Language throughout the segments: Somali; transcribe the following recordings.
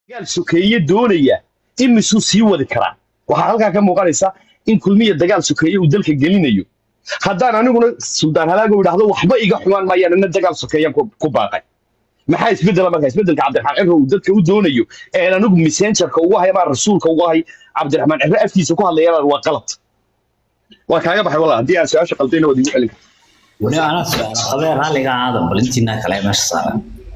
dagaal sokeeye doonaya imisuu sii wadi karaa waxaa halkaa ka muuqanaysa in kulmiya dagaal sokeeye uu dalka gelinayo haddaan aniguna suldaan halaago idhaahdo waxba iga xumaan maayaan ina dagaal sokeeyaan ku ku baaqay maxaa isbedela marka isbedelka cabdiraxmaan cibro uu dadka u doonayo een anigu messengerka ugu hay ama rasuulka ugu hay cabdiraxmaan cibro afkiisa ku hadlayana waa qalad waa kaaga baxay walaa haddii aan su-aasha qaldayna waad igu celin weli anaa su-aal qabee raalliga aadan balintiina kale meesha saaran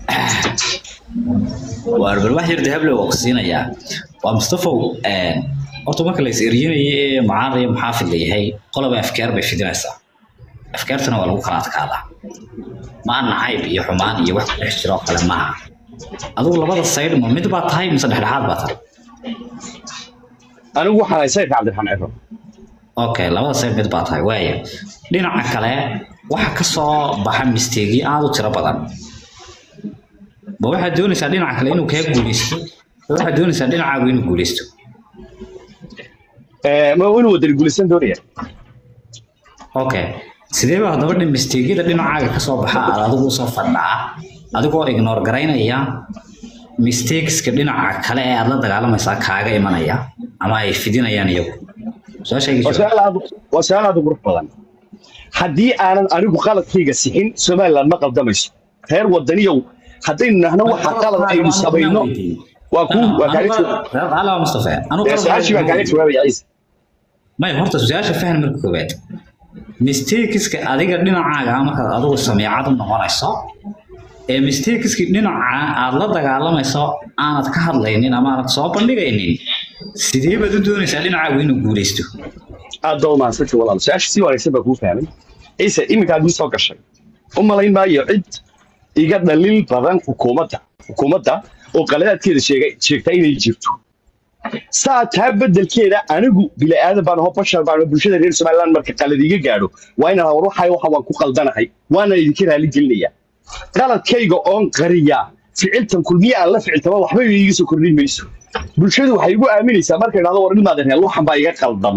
waar bal wax yar dahable waa ku siinayaa waa mustafow horta marka la is eryinaye mucaarad iyo muxaafid la yahay qoloba afkaar bay fidinaysaa afkaartana waa lagu kala adkaadaa ma nacayb iyo xumaan iyo wax ku dhex jiro oo kale maaha adigu labada saydh ma mid baa tahay mise dhexdhexaad baa tahay anigu waxaan hay sayrka cabdiraxmaan cibro okay labada sayd mid baa tahay waaya dhinaca kale waxa ka soo baxa misteegi aad u tiro badan ma waxaad doonaysaa dhinaca kale inuu kaa guuleysto ma waxaad doonaysaa dhinacaagu inuu guuleysto Ee, ma inuu wadani guulaysan doonaya okay sidee baa haddaba dhin misteegyada dhinacaaga ka soo baxa aad adigu usoo fadhaa adigoo ignore garaynaya mistakeska dhinaca kale ee aad la dagaalamaysaa kaaga imanaya ama ay fidinayaan iyagu su-aashayga waa jawaab. su-aal aad waa su-aal aad u qurux badan haddii aanan anigu qaladkayga sixin somaliland ma qaldamayso reer wadaniyow haddaynu nahno waxa qalad aynu samayno waa ku waa kaaga jawaab Reer Calawa Mustafa, anu Ee, su-aashii baan kaaga jawaabaya ciise may horta su-aasha faham marka koowaad mistakeska adiga dhinacaaga markaad adigu sameecad u noqonayso ee mistakeski dhinaca aad la dagaalamayso aanad ka hadlaynin ama aanad soo bandhigaynin sidee baad u doonaysaa dhinacaagu inuu guuleysto aad baa u mahadsantay walaal su-aasha si wanaagsan baa kuu fahmay ciise iminka aad ii soo gashay u malayn maayo cid iga dhaliil badan xukuumadda xukuumadda oo qaladaadkeeda sheegay sheegta inay jirto saa taa beddelkeeda anigu bini aadan baan aho bashar baan aho bulshada reer somaliland marka qalad iga gaadho waa inaan war waxay waxa waan ku qaldanahay waana idinka raali gelinaya qaladkayga oon qariya ficiltan kulmiye aan la ficiltama waxba iiga soo kordhin mayso bulshadu waxay igu aaminaysaa markay dhahdo war ilmaada reer waxan baa iga qaldama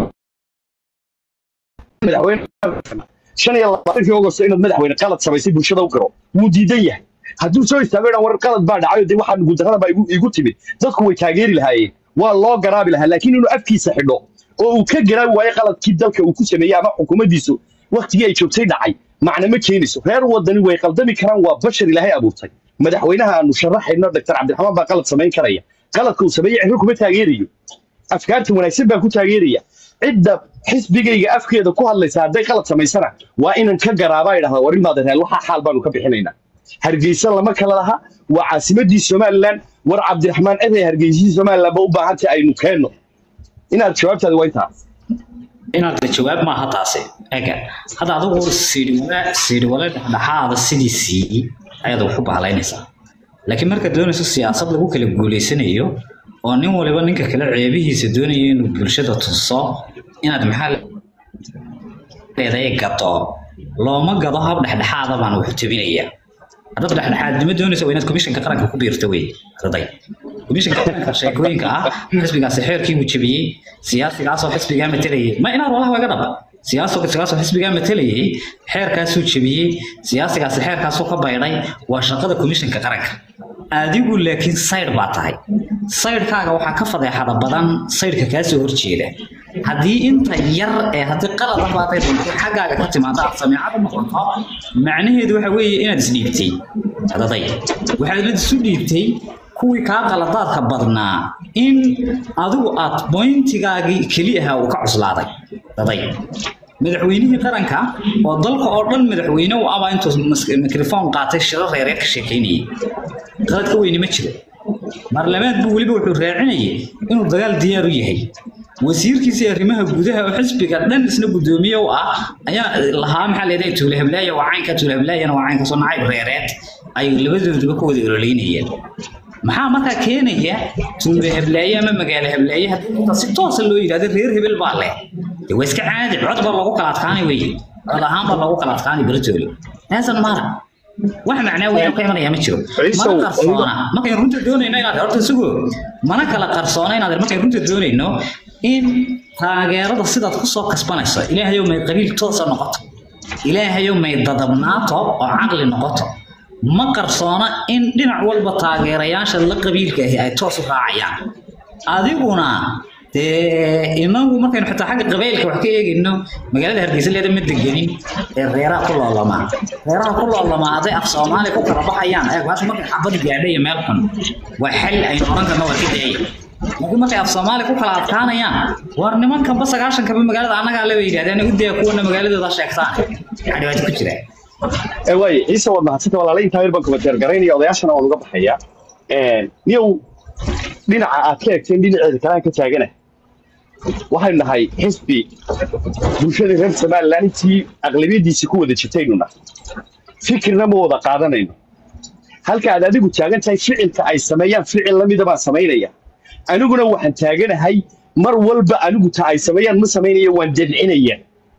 madaxweyne shan iyo labaatankii ogosto inaad madaxweyne qalad samaysay bulshada u garo wuu diidan yahay hadduu soo istaago dhan war qalad baa dhacayo dee waxaa guuldarrada baa igu- igu timid dadku way taageeri lahaayeen waa loo garaabi lahaa laakiin inuu afkiisa xidho oo uu ka garaabi waayo qaladkii dalka uu ku sameeyey ama xukuumaddiisu waktigii ay joogtay dhacay macna ma keenayso reer wadani way qaldami karaan waa bashar ilaahay abuurtay madaxweynaha aanu sharaxayno dr cabdiraxmaan baa qalad samayn karaya qaladka uu sameeyey cibro kuma taageerayo afkaarta wanaagsan baan ku taageeraya cidda xisbigayga afkeeda ku hadlaysa hadday qalad samaysana waa inan ka garaabaa idhahda war imaada reer waxaa xaal baanu ka bixinaynaa hargeysa lama kala laha waa caasimadii somaliland war cabdiraxmaan eday hargeysihii somaliland ba u baahantay aynu keenno inaad jawaabtaada waa intaa inaad jawaab maaha taasi ega hadda adigu siidhiwale siidhiwale dhexdhexaada sidiisii ayaad wax u bahalaynaysaa laakiin markaad doonayso siyaasad lagu kala guuleysanayo oo nin waliba ninka kale ceebihiisa doonayo inuu bulshada tuso inaad maxaa leedahay gado looma gado hab dhexdhexaada baan wax tabinaya haddaad dhexdhexaadnimo doonayso waa inaad komishanka qaranka ku biirto wey arday komishanka qaranka sheekooyinka ah xisbigaasi xeerkii uu jebiyey siyaasigaasoo xisbigaa matelayay ma inaad walaha waga dhaba siyaasigaasoo xisbigaa matelayay xeerkaasuu jebiyey siyaasigaasi xeerkaasuu ka baydhay waa shaqada komishanka qaranka adigu laakiin saydh baa tahay saydhkaaga waxaa ka fadeexada badan saydhka kaa soo horjeeda haddii inta yar ee haddii qalad ah baatay doonto xaggaaga ka timaado aad sameecada noqoto macnaheedu waxa weeye inaad isdhiibtay adaday waxaad la isu dhiibtay kuwii kaa qaladaadka badnaa in adigu aad boyntigaagii keli ahaa uu ka cuslaaday daday madaxweynihii qaranka oo dalka oo dhan madaxweyne u aba intuu mas- mikrofon qaatay shiro reereed ka sheekeynayay qalad ka weyni ma jiro baarlamaad buu weliba wuxuu raacinayay inuu dagaal diyaar u yahay wasiirkiisii arrimaha gudaha oo xisbiga dhan isna guddoomiye u ah ayaa lahaa maxaa leedahay tuule heblaaya waa caynka tuule heblaayana waa caynka soo nacayb reereed ay labadooduba ka wada ololeynayeen maxaa markaa keenaya tuule heblaaye ama magaalo heblaaye haddii inta si toosa loo yidhahdo reer hebel baa leh dee waa iska caadi cod baa loogu kala adkaani weye cod ahaan baa loogu kala adkaani beritoole taasan mara wax macnaa weyn oo ka imanaya ma jiro Ciisow, mana qarsoona markaynu runta doonayno inaad horta isugu mana kala qarsoona inaad markaynu runta doonayno in taageerada sidaad ku soo kasbanayso ilaahayow may qabiil toosa noqoto ilaahayow may dadabnaato oo caqli noqoto ma qarsoona in dhinac walba taageerayaasha la qabiilka ahi ay toos u raacayaan adiguna dee inagu markaynu xitaa xagga qabaylka wax ka eegayno magaalada hargeysa leeda ma degenin ee reeraha ku loolamaa reeraha ku loolamaa hadday af soomaali ku kala baxayaan eeg baasha markay xabadi gaadha iyo meel xun waa xal aynu oran karno waa ka daaya laakiin markay af soomaali ku kala adkaanayaan war nimankanba sagaashankaba magaalada annagaa le bay yidhahdeen u daya kuwana magaaladooda sheegtaan maxaa dhibaato ku jira waay ciise waad mahadsanta walaala intaa yar baan kumateer garaynaya odayaashana waan uga baxaya niyow dhinaca aad ka egteen dhinaceeda kalaan ka taagana waxaynu nahay xisbi bulshada reer somalilan intii aqlabiyadiisii ku wada jirtaynu nahay fikirna ma wada qaadanayno halka aad adigu taagan tahay ficilka ay sameeyaan ficil lamida baan samaynaya aniguna waxaan taaganahay mar walba anigu ta ay sameeyaan ma samaynaya waan dadcinaya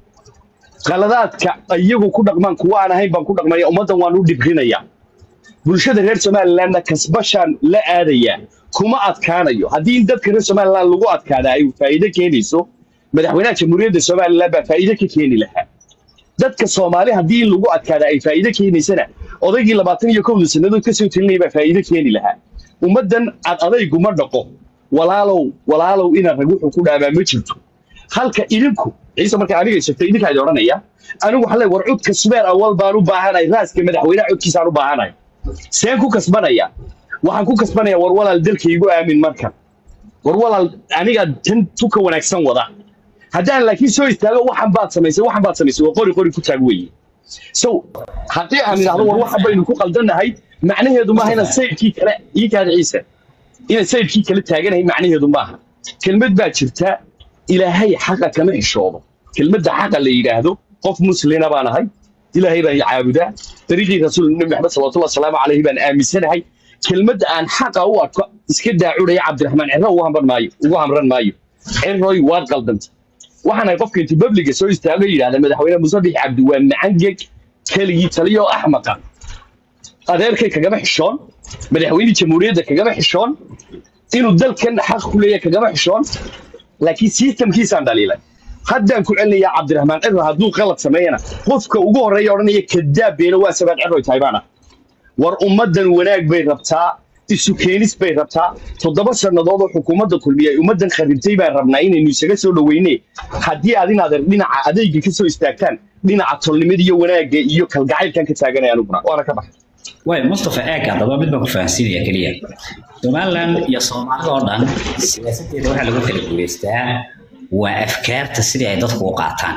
qaladaadka iyagu ku dhaqmaan kuwa aan ahayn baan ku dhaqmaya ummaddan waan u dhibrinaya bulshada reer somalilandna kasbashaan la aadaya kuma adkaanayo haddii in dadka reer somaliland lagu adkaada ay faa'iido keenayso madaxweynaha jamhuuriyadda somaliland baa faa'iido ka keeni lahaa dadka soomaali haddii in lagu adkaada ay faa'iido keenaysana odaygii labaatan iyo kowda sannadood ka soo telinaya baa faa'iido keeni lahaa ummaddan ad adayguma dhaqo walaalow walaalow inaan rag wuxuu ku dhaabaa ma jirto halka idinku ciise marka aniga sheegtay idinkaa idin odhanaya anigu waxaan leeyahay war codka subeer awal baan u baahanahay raaska madaxweynaha codkiisaan u baahanahay seen ku kasbanaya waxaan ku kasbanaya war walaal dalka igu aamin markan war walaal aniga tan tuka wanaagsan wada haddaan laakiin soo istaago waxan baad samaysay waxan baad samaysay waa qori qori ku taag weeye so haddii aan idhahdo war waxan baynu ku qaldannahay macnaheedu maaha inaad sayidkii kale ii kaada ciise inaad sayidkii kale taaganahay macnaheedu maaha kelmad baa jirta ilaahay xaqa kama xishoodo kelmadda xaqa la yidhaahdo qof muslina baan ahay ilaahay baan caabudaa dariiqii rasuul nabi maxamed salawatullahi wasalaamu calayhi baan aaminsanahay kelmadda aan xaqa u arko iska daacudhaya cabdiraxmaan cirro ugu hamran maayo ugu hamran maayo cirroy waad qaldanta waxaan ahay qofka intuu babliga soo istaago yidhahda madaxweyne musabix cabdi waa macangeg keligii taliyo oo axmaqa adeerkay kagama xishoon madaxweynihii jamhuuriyadda kagama xishoon inuu dalkan xaq ku leeyahay kagama xishoon laakiin sistamkiisaan dhaliilay haddaan ku celinayaa cabdiraxmaan cirro hadduu qalad sameeyana qofka ugu horreeya odhanaya kadaab beena waa sabaad cirroy tahay baana war ummaddan wanaag bay rabtaa isu keenis bay rabtaa toddoba sannadood oo xukuumadda kulmiya ay ummaddan kharibtay baan rabnaa inaynu isaga soo dhoweyne haddii aad inaad dhinaca adayga ka soo istaagtaan dhinaca tolnimada iyo wanaagga iyo kalgacaylkan ka taaganaya aniguna waana ka baxay way mustafa eeg haddaba mid baan ku fahansiinaya keliya somaliland iyo soomaalida oo dhan siyaasadeeda waxaa lagu kala guulaystaa waa afkaarta sidii ay dadku u qaataan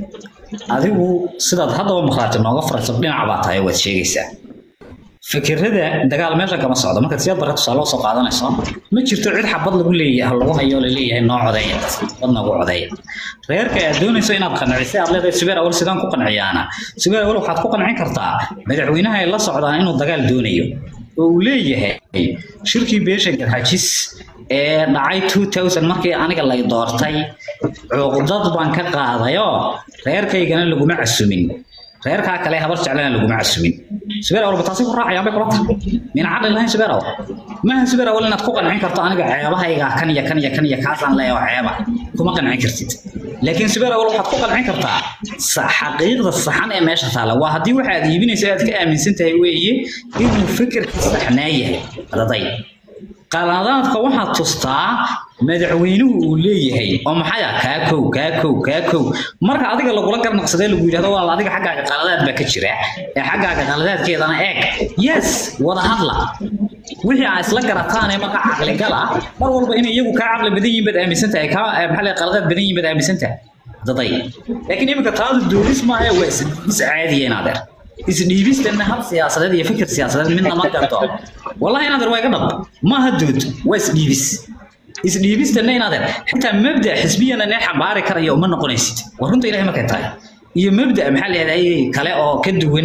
adigu sidaad haddaba maqlaati nooga farayso dhinac baa tahay waad sheegaysaa fikirada dagaal meesha kama socdo markaad siyaad barka tusaale soo qaadanayso ma jirto cid xabad lagu leeyahay lagu hayo la leeyahay noo codeeya badna ugu codeeya reerka aad doonayso inaad qancisay aad leedahay subeer awal sidaan ku qanciyaana subeer awal waxaad ku qancin kartaa madaxweynaha ay la socdaan inuu dagaal doonayo oo uu leeyahay shirkii beesha garxajis ee dhacay 2000 markii aniga lay doortay cuqdad baan ka qaadayoo reerkaygana laguma casumin reerkaa kale habar jeclana laguma casumin subeer awal bataasi ku raacayaan bay kula tahay mina caqli lahayn subeer awal maaha subeer awal inaad ku qancin karto aniga ceebahayga kan iyo kan iyo kan iyo kaasaan leeyahay ceeba kuma qancin kartid laakiin subeer awal waxaad ku qancin kartaa xaqiiqda saxan ee meesha taala waa haddii waxa aad iibinayso aad ka aaminsan tahay weeye inuu fikirka saxnaa yahay adaday qaladaadka waxaad tustaa madaxweynuhu uu leeyahay oo maxay ah kaa kow kaa kow kaa kow marka adiga lagula garnaqsadee lagu yidhahdo waa adiga xaggaaga qaladaad baa ka jira ee xaggaaga qaladaadkeedana eeg yes wada hadla wixii aa isla garataanee marka caqligal ah mar walba inay iyagu kaa caqli badan yihiin baad aaminsan tahay kaa maxaa leeyahay qaladaad badan yihiin baad aaminsan tahay daday laakiin iminka taadu doodis maaha waa is caadiya inaadeer isdhiibistana hab siyaasadeed iyo fikir siyaasadeed midna ma garto wallahi inaadeer waa iga dhab maaha dood waa isdhiibis isdhiibistana inaadeer xitaa mabda xisbiyana nee xambaari karaya uma noqonaysid war runta ilahay markay tahay iyo mabda maxaa leedahay kale oo ka duwan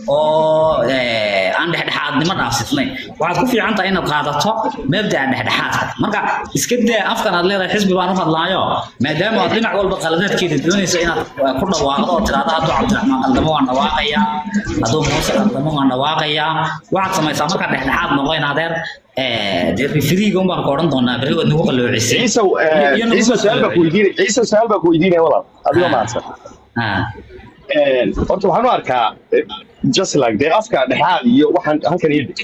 oo aan dhexdhexaadnimo dhaafsifnayn waxaad ku fiican tahay inaad qaadato mabda'a dhexdhexaadka marka iska daa afkan aad leedahay xisbi baan u hadlaayo maadaama aad dhinac walba qaladaadkeeda doonayso inaad ku dhawaaqdo oo tiraahdo hadduu cabdiraxmaan qaldamo waan dhawaaqayaa hadduu muuse qaldamo waan dhawaaqayaa waxaad samaysaa markaa dhexdhexaad noqo in adeer dee rifiriiga un baan ku odhan doonaa berri waad nagu qaloocisay ciise ciise su-aal baa ku weydiinaya ciise su-aal baa ku weydiinaya walaal adigoo mahadsan horta waxaan u arkaa eh, just like dee afka dhexaad iyo waxaan halkan iyo dhig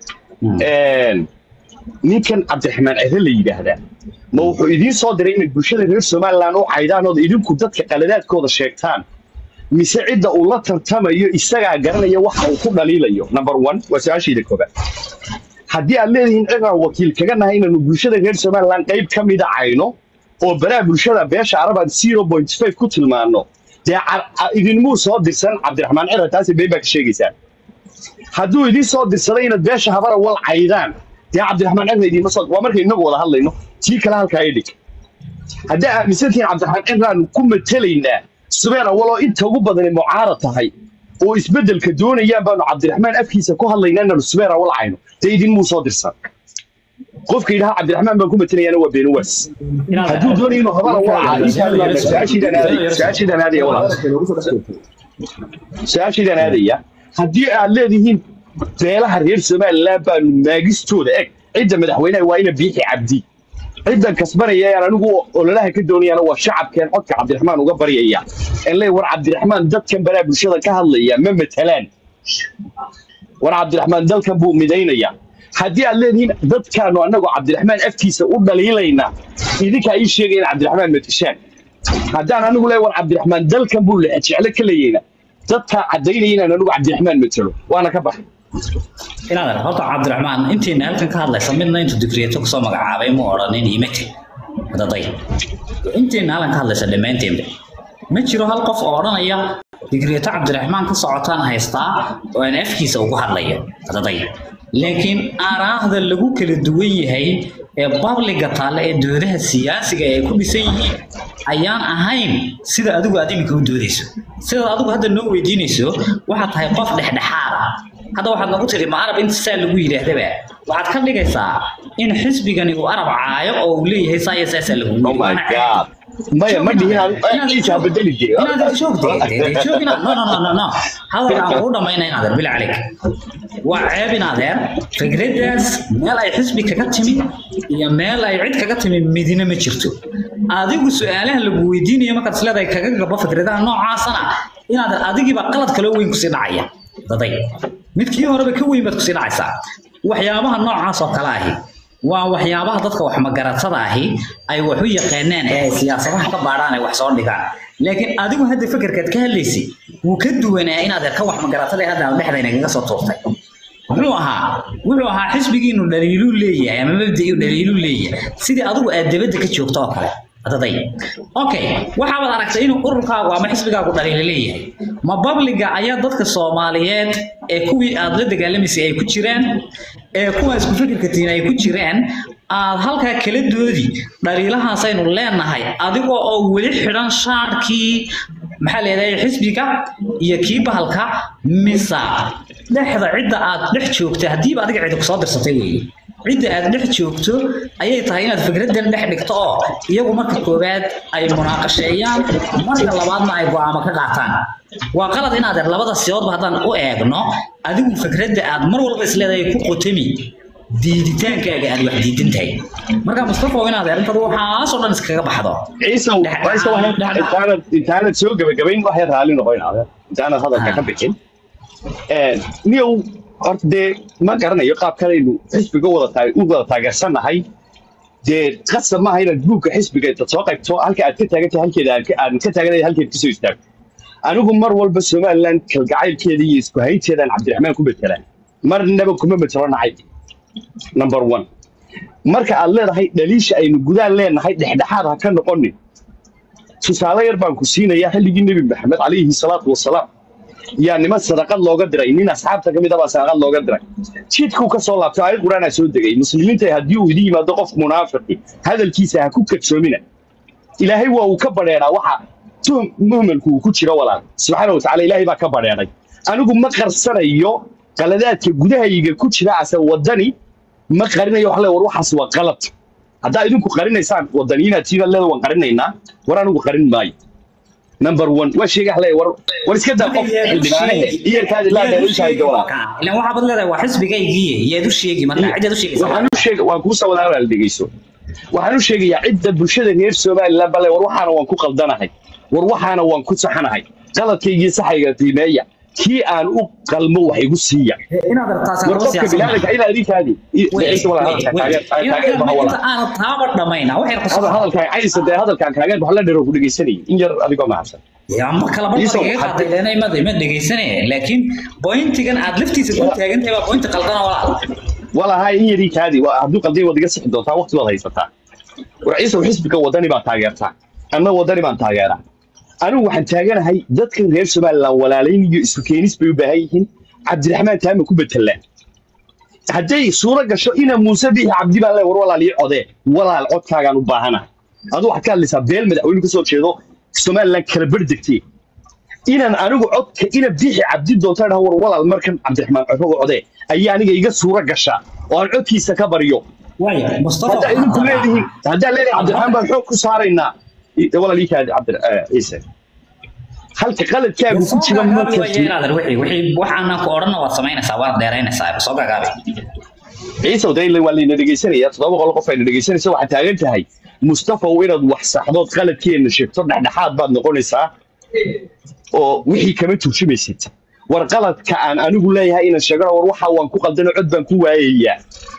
ninkan cabdiraxmaan cere la yidhaahdaa ma wuxuu idiin soo diray inay bulshada reer somaliland u caydaan ood idinku dadka qaladaadkooda sheegtaan mise cidda uu la tartamayo isagaa garanaya waxa uu ku dhaliilayo number one waa su-aashayda koobaad haddii aad leedihiin cidaan wakiil kaga nahay inaanu bulshada reer somaliland qayb ka mida cayno oo baraha bulshada beesha arabaad zero point five ku tilmaano dee car- a- idinmuu soo dirsan cabdiraxmaan cere taasi been baa ka sheegaysaa hadduu idiin soo dirsaday inaad beesha habara wal caydaan dee cabdiraxmaan cere idiinma soo waa markay inagu wada hadlayno tii kale halkaa idhig haddii aaminsantihiin cabdiraxmaan ciraan ku matelaynaa subeer awaloo inta ugu badani mucaarad tahay oo isbeddelka doonayaan baanu cabdiraxmaan afkiisa ku hadlaynaa inaanu subeer awal cayno dee idinmuu soo dirsan qofka yidhaha cabdiraxmaan baan ku matelayaana waa beenuwaas hadduu doonayo inuu habara wal caayo su-aashiidaan aadaya su-aashiidaan aadaya walaal su-aashiidaan aadaya haddii aad leedihiin beelaha reer somaliland baanu maagistooda eg cidda madaxweynaha waa ina biixi cabdi ciddan kasbanaya aan anigu ololaha ka doonayana waa shacabkeen codka cabdiraxmaan uga baryaya en le war cabdiraxmaan dadkan baraa bulshada ka hadlaya ma matalaan war cabdiraxmaan dalkan buu midaynaya haddii aad leedihiin dadkaanu annagu cabdiraxmaan afkiisa u dhaliilayna idinkaa ii sheegaya in cabdiraxmaan matashaan haddaan anigu le war cabdiraxmaan dalkan buu lehe jeclo ka leeyayna dadkaa caddaynaya inaan anigu cabdiraxmaan matalo waana ka baxay inaad horta cabdiraxmaan intiina halkan ka hadlaysa midna intuu digriyeeto kusoo magacaabay mu odhanin imate daday intiina halkan ka hadlaysa dhammaanteemba ma jiro hal qof oo odhanaya digriyeeto cabdiraxmaan ka socotaan haystaa oo aan afkiisa ugu hadlayo daday laakiin aaraahda lagu kala duwan yahay ee babliga taalla ee doodaha siyaasiga ay ku dhisan yihiin ayaan ahayn sida adigu aad iminka u doodayso sidaad adigu hadda noo weydiinayso waxaad tahay qof dhexdhexaad ah hadda waxaad nagu tiri ma arab inta saa lagu yidhaahdaba waxaad ka dhigaysaa in xisbigani uu arab caayo oo uu leeyahay saa iyo saasaa lagu oh my god maya ma dhihin aan ciisa bedeli jiri hadal aan kuu dhamayna in adeer bil calik waa ceeb in adeer fikraddaas meel ay xisbi kaga timi iyo meel ay cid kaga timi midina ma jirto adigu su-aalaha lagu weydiinayo markaad isleedahay kaga gabo fikradaha noocaasana inaad adigiiba qalad kaloo weyn kusii dhacaya daday midkii horeba ka weyn baad kusii dhacaysaa waxyaabaha noocaas oo kale ahi waa waxyaabaha dadka wax magaratada ahi ay wax u yaqaanaan ee ay siyaasadaha ka baadhaan ay wax soo dhigaan laakiin adigu hadda fekerkaad ka hadlaysay wuu ka duwanaa inaad ka wax magaratada hadda dhexdayna kaga soo tuurtay muxuu ahaa wuxuu ahaa xisbigiinu dhaliiluu leeyahay ama mabda'iu dhaliiluu leeyahay sidii adigu aad dabadda ka joogto oo kale daday okay waxaad aragtay inuu ururkaagu ama xisbigaagu dhaliila leeyahay ma babliga ayaa dadka soomaaliyeed ee kuwii aad la dagaalamaysay ay ku jiraan ee kuwa isku fikirka tihiin ay ku jiraan aad halkaa kala doodi dhaliilahaasaynu leenahay adigoo oo weli xidhan shaarkii maxaa leedahay xisbiga iyo kii bahalka misa dhexda cidda aad dhex joogta haddiiba adiga cidi kusoo dirsatay weeye cidda aad dhex joogto ayay tahay inaad fikraddan dhex dhigto oo iyagu marka koowaad ay munaaqasheeyaan marka labaadna ay go'aamo ka qaataan waa qalad inaad labada siyoodba haddaan u eegno adigu fikradda aad mar walba isleedahay ku qotami diiditaankaaga aad wax diidan tahay marka mustafa waa inaad arrintaadu waxaasoo dhan iskaga baxdo ciise ciise waxay intaanad intaanad soo gebagabayn waxay raalli noqonaade intaanad hadalka ka bixin niyow horta dee ma garanayo qaab kalaynu xisbiga wada taag u wada taageersannahay dee qasab maaha inaad buugga xisbiga intaad soo qaybto halka aad ka taagan tahay halkeeda aan ka- aan ka taaganay halkeed kasoo istaagto anigu mar walba somaliland kalgacaylkeeda iyo isku haynteedaan cabdiraxmaan ku betelaan marnaba kuma metelo nacayb number one marka aad leedahay dhaliisha aynu gudaan leenahay dhexdhexaad ha ka noqonin tusaale yar baan ku siinayaa xilligii nebi maxamed calayhi salaatu wasalaam yaa niman sadaqad looga diray nin asxaabta ka mid ah baa sadaqad looga diray jidkuu ka soo laabtay aayad qur-aanaa soo degay muslimiinta haddii uu idin yimaado qof munaafiqi hadalkiisa ha ku kadsoomina ilaahay waa uu ka badheedhaa waxa tuhum muhmalku uu ku jiro walaal subxaana watacaala ilaahay baa ka badheedhay anigu ma qarsanayo qaladaadka gudahayga ku jira ase wadani ma qarinayo wax le war waxaas waa qalad haddaa idinku qarinaysaan wadaniinaad siina leeda waan qarinaynaa war anigu qarin maayo number one waa sheega le war war iska daa qof xildhibaanahe iyarkaadi laa dheerishahay gawlaa ilan waxaad leedahay waa xisbigaygiiye yaad u sheegi marka cidaad u sheegaysaa waxaan u sheega waan kuu sawada walaal dhegeyso waxaan u sheegayaa cidda bulshada reer somaliland bale war waxaana waan ku qaldanahay war waxaana waan ku saxanahay qaladkaygii saxayga qiimeeya kii aan u qalmo wax igu siiya inaad aragtaas war qofka biniaadanka ilaa idinkaadi ciise walaa hadalka taageer taageer baha walaa aan taaba dhamayna waxay hadal qasab hadalkaan caysa dee hadalkaan taageer wax la dhero ku dhegeysanayay in yar adigoo mahadsan ama kala Iiso, barbar iga qaaday leena imada ima dhegeysanaya laakiin pointigan aad laftiisa ku taagan tahay baa pointi qaldana walaal walahay in yarii kaadi waa- hadduu qalday waad iga sixi doontaa waqti baad haysataa war ciise xisbiga wadani baa taageertaa anna wadani baan taageeraa anigu waxaan taaganahay dadkan reer somaliland walaalayn iyo isu keenis bay u baahan yihiin cabdiraxmaan taama ku betelaan hadday suuro gasho ina muuse bixi cabdi baan le war walaal ii codee walaal codkaagaan u baahanahay adu waxaad ka hadlaysaa beel madaxweyne ka soo jeedo somaliland kala berdegtee inaan anigu codka ina bixi cabdi doonta dhaha war walaal markan cabdiraxmaan codkaga codee ayaa aniga iga suuro gashaa oo aan codkiisa ka baryo waaya mustafa haddaa idinku leedihiin haddaa leedihin cabdiraxmaan baan xoog ku saaraynaa I- walaal ii kaadi cabdi eh, ciise halka qaladkaagu ku jira ma kartid waxaana ku odhanna waad samaynaysaa waad dheeraynaysaa soo gagaabay ciise dayle waa layna dhegeysanaya toddoba boqol qof ayna dhegeysanaysa waxaad taagan tahay mustafaw inaad wax saxdood qaladkeena sheegto dhexdhexaad baad noqonaysaa oo wixii kama turjumaysid war qaladka aan anigu leeyahay inaan sheegano war waxa waan ku qaldano cod baan ku waayayaa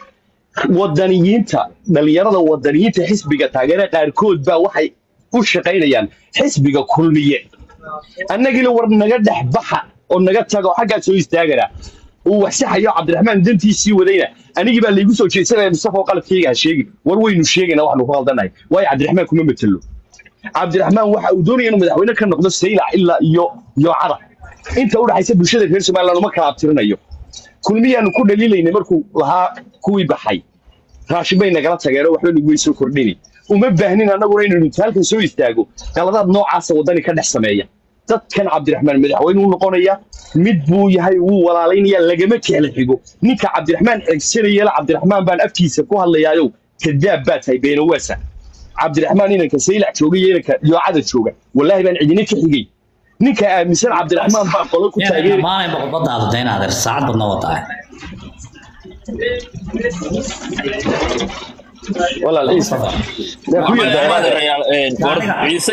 wadaniyiinta dhalinyarada wadaniyiinta xisbiga taageera qaarkood baa waxay u shaqaynayaan xisbiga kulmiye annagina war naga dhex baxa oo naga taga oo xaggaa soo istaagana uu wax saxayo cabdiraxmaan dantiisii wadayna anigii baa laygu soo jeedsanaya mustafa oo qaladkayga ha sheegin war waynu sheegayna waxnu ku qaldanahay waayo cabdiraxmaan kuma matelo cabdiraxmaan waxa uu doonaya inuu madaxweyne ka noqdo saylac ilaa iyo iyo cadar inta u dhaxaysa bulshada reer somaliland uma kala abtirinayo kulmiyaanu ku dhaliilaynay markuu lahaa kuwii baxay raashin bay nagala tageen oo waxba nagu way soo kordhini uma baahnin annaguna inaynu halkan soo istaago qaladaad noocaasa waddani ka dhex sameeya dadkan cabdiraxmaan madaxweyne u noqonaya mid buu yahay wuu walaalaynaya lagama kala xigo ninka cabdiraxmaan xigsanayela cabdiraxmaan baan afkiisa ku hadlayaayow kadaab baa tahay beenawaasa cabdiraxmaan inanka saylac jooga iyo inanka yoocada jooga wallaahi baan cidina ka xigay ninka aaminsan cabdiraxmaan baa qolo ku taageeri maalinba khudbadaada dayna adeer saacad badna wadaa walaal ciise yaa ku yardaa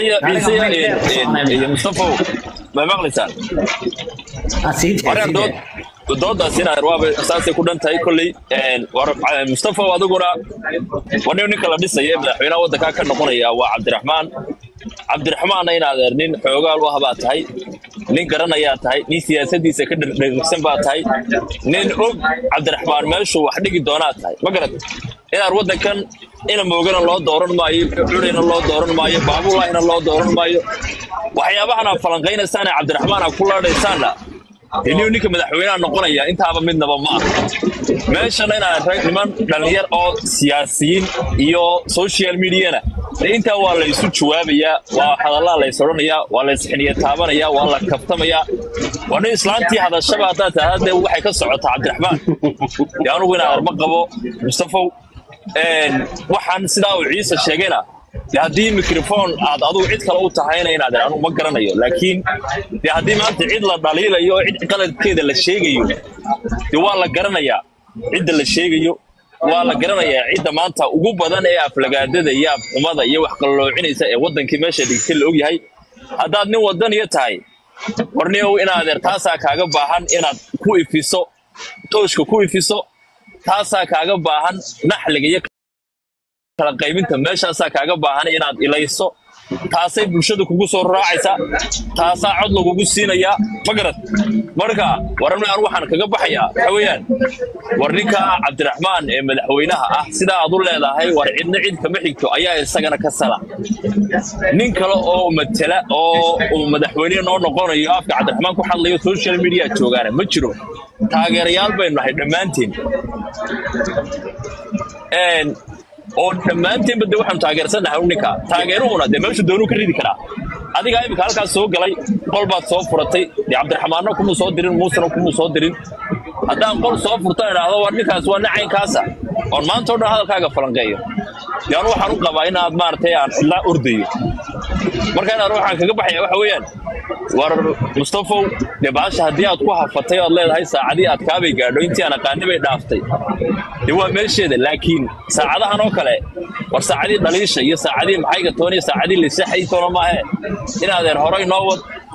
iyo mustafow ma maqlaysaan wareer dood doodaas inaad waaba saasay ku dhan tahay kolley war mustafow adiguna wani ninka la dhisaya ee madaxweynaha waddankaa ka noqonaya waa cabdiraxmaan cabdiraxmaanna inaad eer nin xoogaal u ah baa tahay nin garanayaa tahay nin siyaasadiisa ka dhegsan baa tahay nin og cabdiraxmaan meeshuu wax dhigi doonaa tahay ma garad inaad waddankan ina moogana loo dooran maayo cunayna loo dooran maayo baabulaahina loo dooran maayo waxyaabahan aad falanqaynaysaan ee cabdiraxmaan aad ku laadhaysaanna inuu ninka madaxweynaha noqonaya intaaba midnaba ma aha meeshana inaad rag niman dhallinyar oo siyaasiyiin iyo social mediana dee intaa waa la isu jawaabayaa waa hadallaa la is odhanayaa waa la isxiniya taabanayaa waa la kaftamayaa waa nin islaantii hadashaba haddaad tahdaa dee waxay ka socotaa cabdiraxmaan dee anugu inaan arma qabo mustafow waxaan sidaa uu ciise sheegayna de haddii microphone aad adugu cid kale u tahayna inaad anu ma garanayo laakiin de haddii maanta cid la dhaliilayo oo cid qaladkeeda la sheegayo de waa la garanayaa cidda la sheegayo waa la garanayaa cidda maanta ugu badan ee aflagaadada iyo afxumada iyo wax qaloocinaysa ee waddankii meesha dhigtay la ogyahay haddaad nin wadaniyo tahay warniow inaadeer taasaa kaaga baahan inaad ku ifiso tooshka ku ifiso taasaa kaaga baahan naxliga iyo kala qaybinta meeshaasaa kaaga baahan inaad ilayso taasay bulshada kugu soo raacaysaa taasaa cod lagugu siinayaa ma garad marka waran aan waxaan kaga baxayaa waxa weeyaan war ninka cabdiraxmaan ee madaxweynaha ah sidaa aad u leedahay war cidna cid kama xigto ayaa isagana ka sala nin kale oo matela oo uu madaxweyne noo noqonayo afka cabdiraxmaan ku hadlayo social media joogaana ma jiro taageerayaal baynu nahay dhammaanteen oo dhammaanteenba de waxaanu taageersannahay ninka taageeruhuna dee meeshu doonuu ka ridi karaa adigaa imika halkaas soo galay qol baad soo furatay dee cabdiraxmaanna kumuu soo dirin muusena kumuu soo dirin haddaan qol soo furto idhaahdo war ninkaas waa nacaynkaasa oon maanta o dhan hadalkaaga falanqeeyo dee anu waxaan u qabaa inaad maaragtay aan cidlaa ordayo marka inaan waxaan kaga baxaya waxa weeyaan war mustafow dee baasha haddii aad ku hafatay oad leedahay saacadii aad kaabay gaadho intii aan aqaani bay dhaaftay dee waa meesheeda laakiin saacadahan oo kale war saacadii dhaliisha iyo saacadii maxayga toon iyo saacadii lisaxay toona maahe inaadeer horay noo wad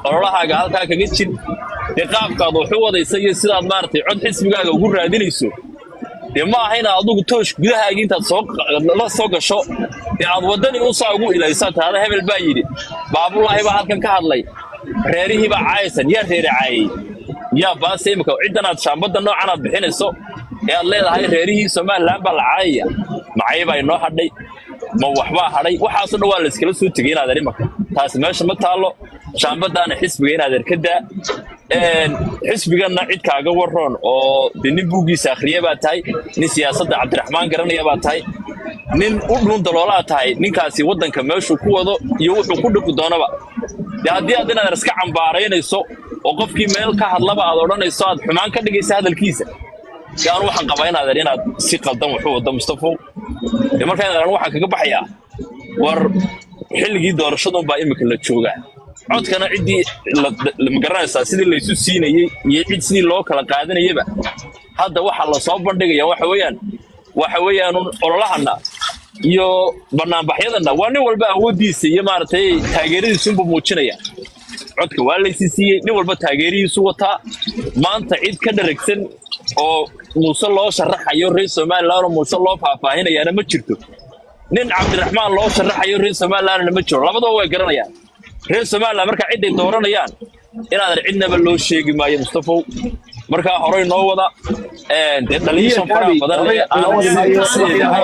ololahaaga halkaa kaga jir dee qaabkaad wax u wadaysa iyo sidaad maaragtay cod xisbigaaga ugu raadinayso dee ma aha inaad adugu toosh gudahaaga intaad soo la soo gasho dee aad waddani usaa ugu ilaysaa taada hebel baa yidhi baabulaahi baa halkan ka hadlay reerihii baa caayaysan yaa reere caayay yaa baase imika ciddan aad shaambadda noocan aad bixinayso ee aad leedahay reerihii somalilan baa la caayaya macay baa inoo hadhay ma waxbaa hadhay waxaasoo dhan waa la iskala soo tegay inaadeer imaka taasi meesha ma taallo shaambadaana xisbiga inaadeer ka daa xisbiganna cid kaaga waroon oo de nin buuggiisa akhriya baa tahay nin siyaasadda cabdiraxmaan garanaya baa tahay nin u dhuun daloolaa tahay ninkaasi waddanka meeshuu ku wado iyo wuxuu ku dhiqi doonaba dee haddii aad inaadeer iska cambaaraynayso oo qofkii meel ka hadlaba aad odhanayso aad xumaan ka dhigaysa hadalkiisa dee anu waxaan qabaa inaadeer inaad si qaldan waxu waddo mustafow dee markaa inaadeer anu waxaan kaga baxayaa war xilligii doorashadunbaa imika la joogaa codkana ciddii ma garanaysaa sidii laysu siinayey iyo cid sidii loo kala qaadanayaba hadda waxaa la soo bandhigaya waxa weeyaan waxa weeyaan ololahana iyo banaanbaxyadana waa nin walba awooddiisa iyo maaragtay taageeradiisunbu muujinaya codka waa laysi siiyey nin walba taageerihiisu wataa maanta cid ka dharagsan oo muuse loo sharaxayo reer somalilan oo muuse loo faahfaahinayaana ma jirto nin cabdiraxmaan loo sharaxayo reer somalilandna ma jiro labadaba way garanayaan reer somaliland markaa ciday dooranayaan inaadan cidnaba loo sheegi maayo mustafow markaa horey noo wada dee dhaliishan faraha badan leh aan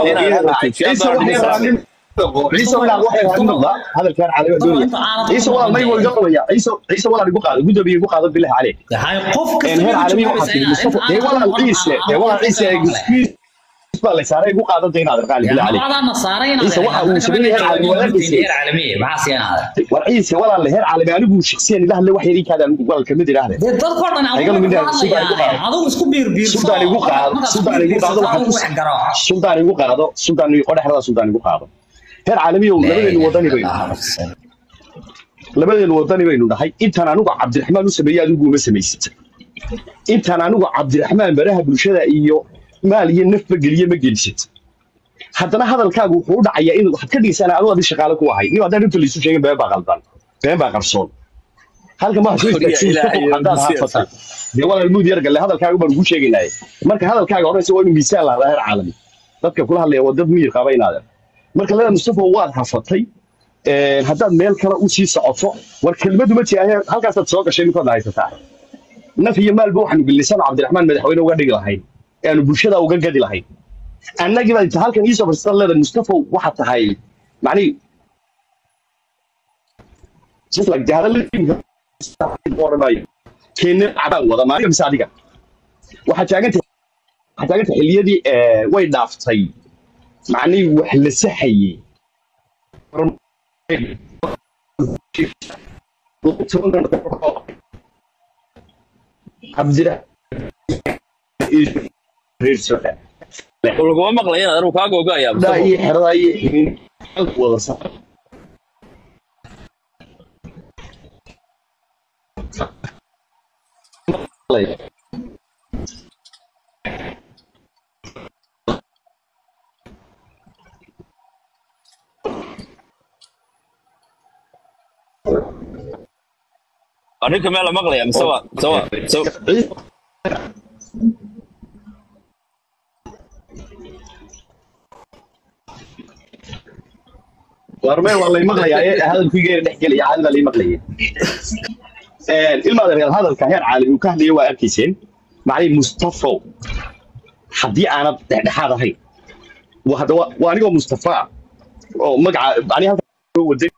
ciise walaal waxay ahayd noqda hadalkaan cali waa doonaya ciise walaal may wada qabaya ciise ciise walaal igu qaado gudoomiye igu qaado billahi caleyk Hay qof een kasta heer caalami waxaa tiri mustafa dee walaal ciise dee walaal ciise excuse baa la saaray igu qaado dee inaad qaali billahi caleyk Labadana saaray inaad Ciise waxa uu sameeyay heer caalami waa arkaysa. heer caalami maxaa siinaada war ciise walaal heer caalami anigu shakhsiyan ilaah le wax yari kaada anigu walaal kamid ilaahde dee dadkoo dhan Ayaga adigu mid ah, ku Sudan igu hadlayaan qaado. adigu isku biir biirso Sudan igu qaado Sudan igu qaado waxaa ku wax garo Sudan igu qaado Sudan igu qodhaxda Sudan igu qaado heer caalami oo labadeenu wadani baynu labadeenu wadani baynu dhahay intaan anigu cabdiraxmaan u sameeyay adigu uma samaysat intaan anigu cabdiraxmaan baraha bulshada iyo maal iyo nafba geliye ma gelisat haddana hadalkaagu wuxuu u dhacayaa in waxaad ka dhigaysaa adoo adi shaqaale ku ahay nin haddaan inta laysu sheegin been baa qaldan been baa qarsoon halka ma soo istaagsin Ilaahay oo haddaad nasiib haafataan dee walaal muud yar galle hadalkaaga baan ugu sheegaynaaye marka hadalkaaga horeysa waa inuu miisaan lahdaa heer caalami dadka kula hadlaya waa dad miyir qaba inaadan marka lada mustafa waad hafatay een, haddaad meel kale u sii socoto war kelmadu ma jira halkaasaad soo gashay ninkood haysataa naf iyo maalba waxaanu gelisaan cabdiraxmaan madaxweyne uga dhigi lahayn ee aanu bulshada uga gadi lahayn annagii baa inta halkan iisoo farsatan leedahay mustafa waxaa tahay macnihi just like the hadalladii odhanayo keenne cabaan wada maalinka mise adiga waxaa taagantay waxaa taagantay xilliyadii eh, way dhaaftay macnihii wax la saxayey cabdiraxmaan laguma maqlaya inaad anigu kaa googo'ayaa daa mustafow iyo xeradaa iyo ximin wada sa ninka meel la maqlaya mise waa mise waa mise warmee waa lay maqlayaa ee hadalkuygeena dhex gelaya caadi baa lay maqlayay ilmaada reer hadalka heer caalami uu ka hadlaya waa arkayseen macnii mustafo haddii aanad dhexdhexaad ahayn waa hadda waa waa anigoo mustafa oo magaca macnii halka soo waday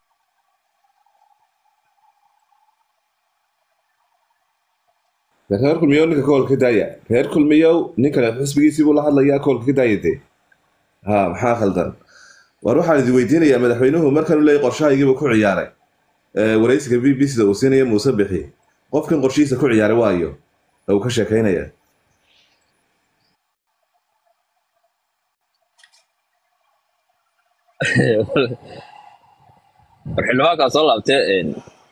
reer kulmiyow ninka koolka ka daaya reer kulmiyow ninkale xisbigiisii buu la hadlayaa koolka ka daaya dee ha maxaa khaldan war waxaan idin weydiinayaa madaxweynuhu markan u leeyay qorshahaygiiba ku ciyaaray Ee, waraysiga b b c da uu siinaya muuse bixi qofkan qorshihiisa ku ciyaaray waayo ee uu ka sheekaynaya war xildhibaankaa soo laabtee een,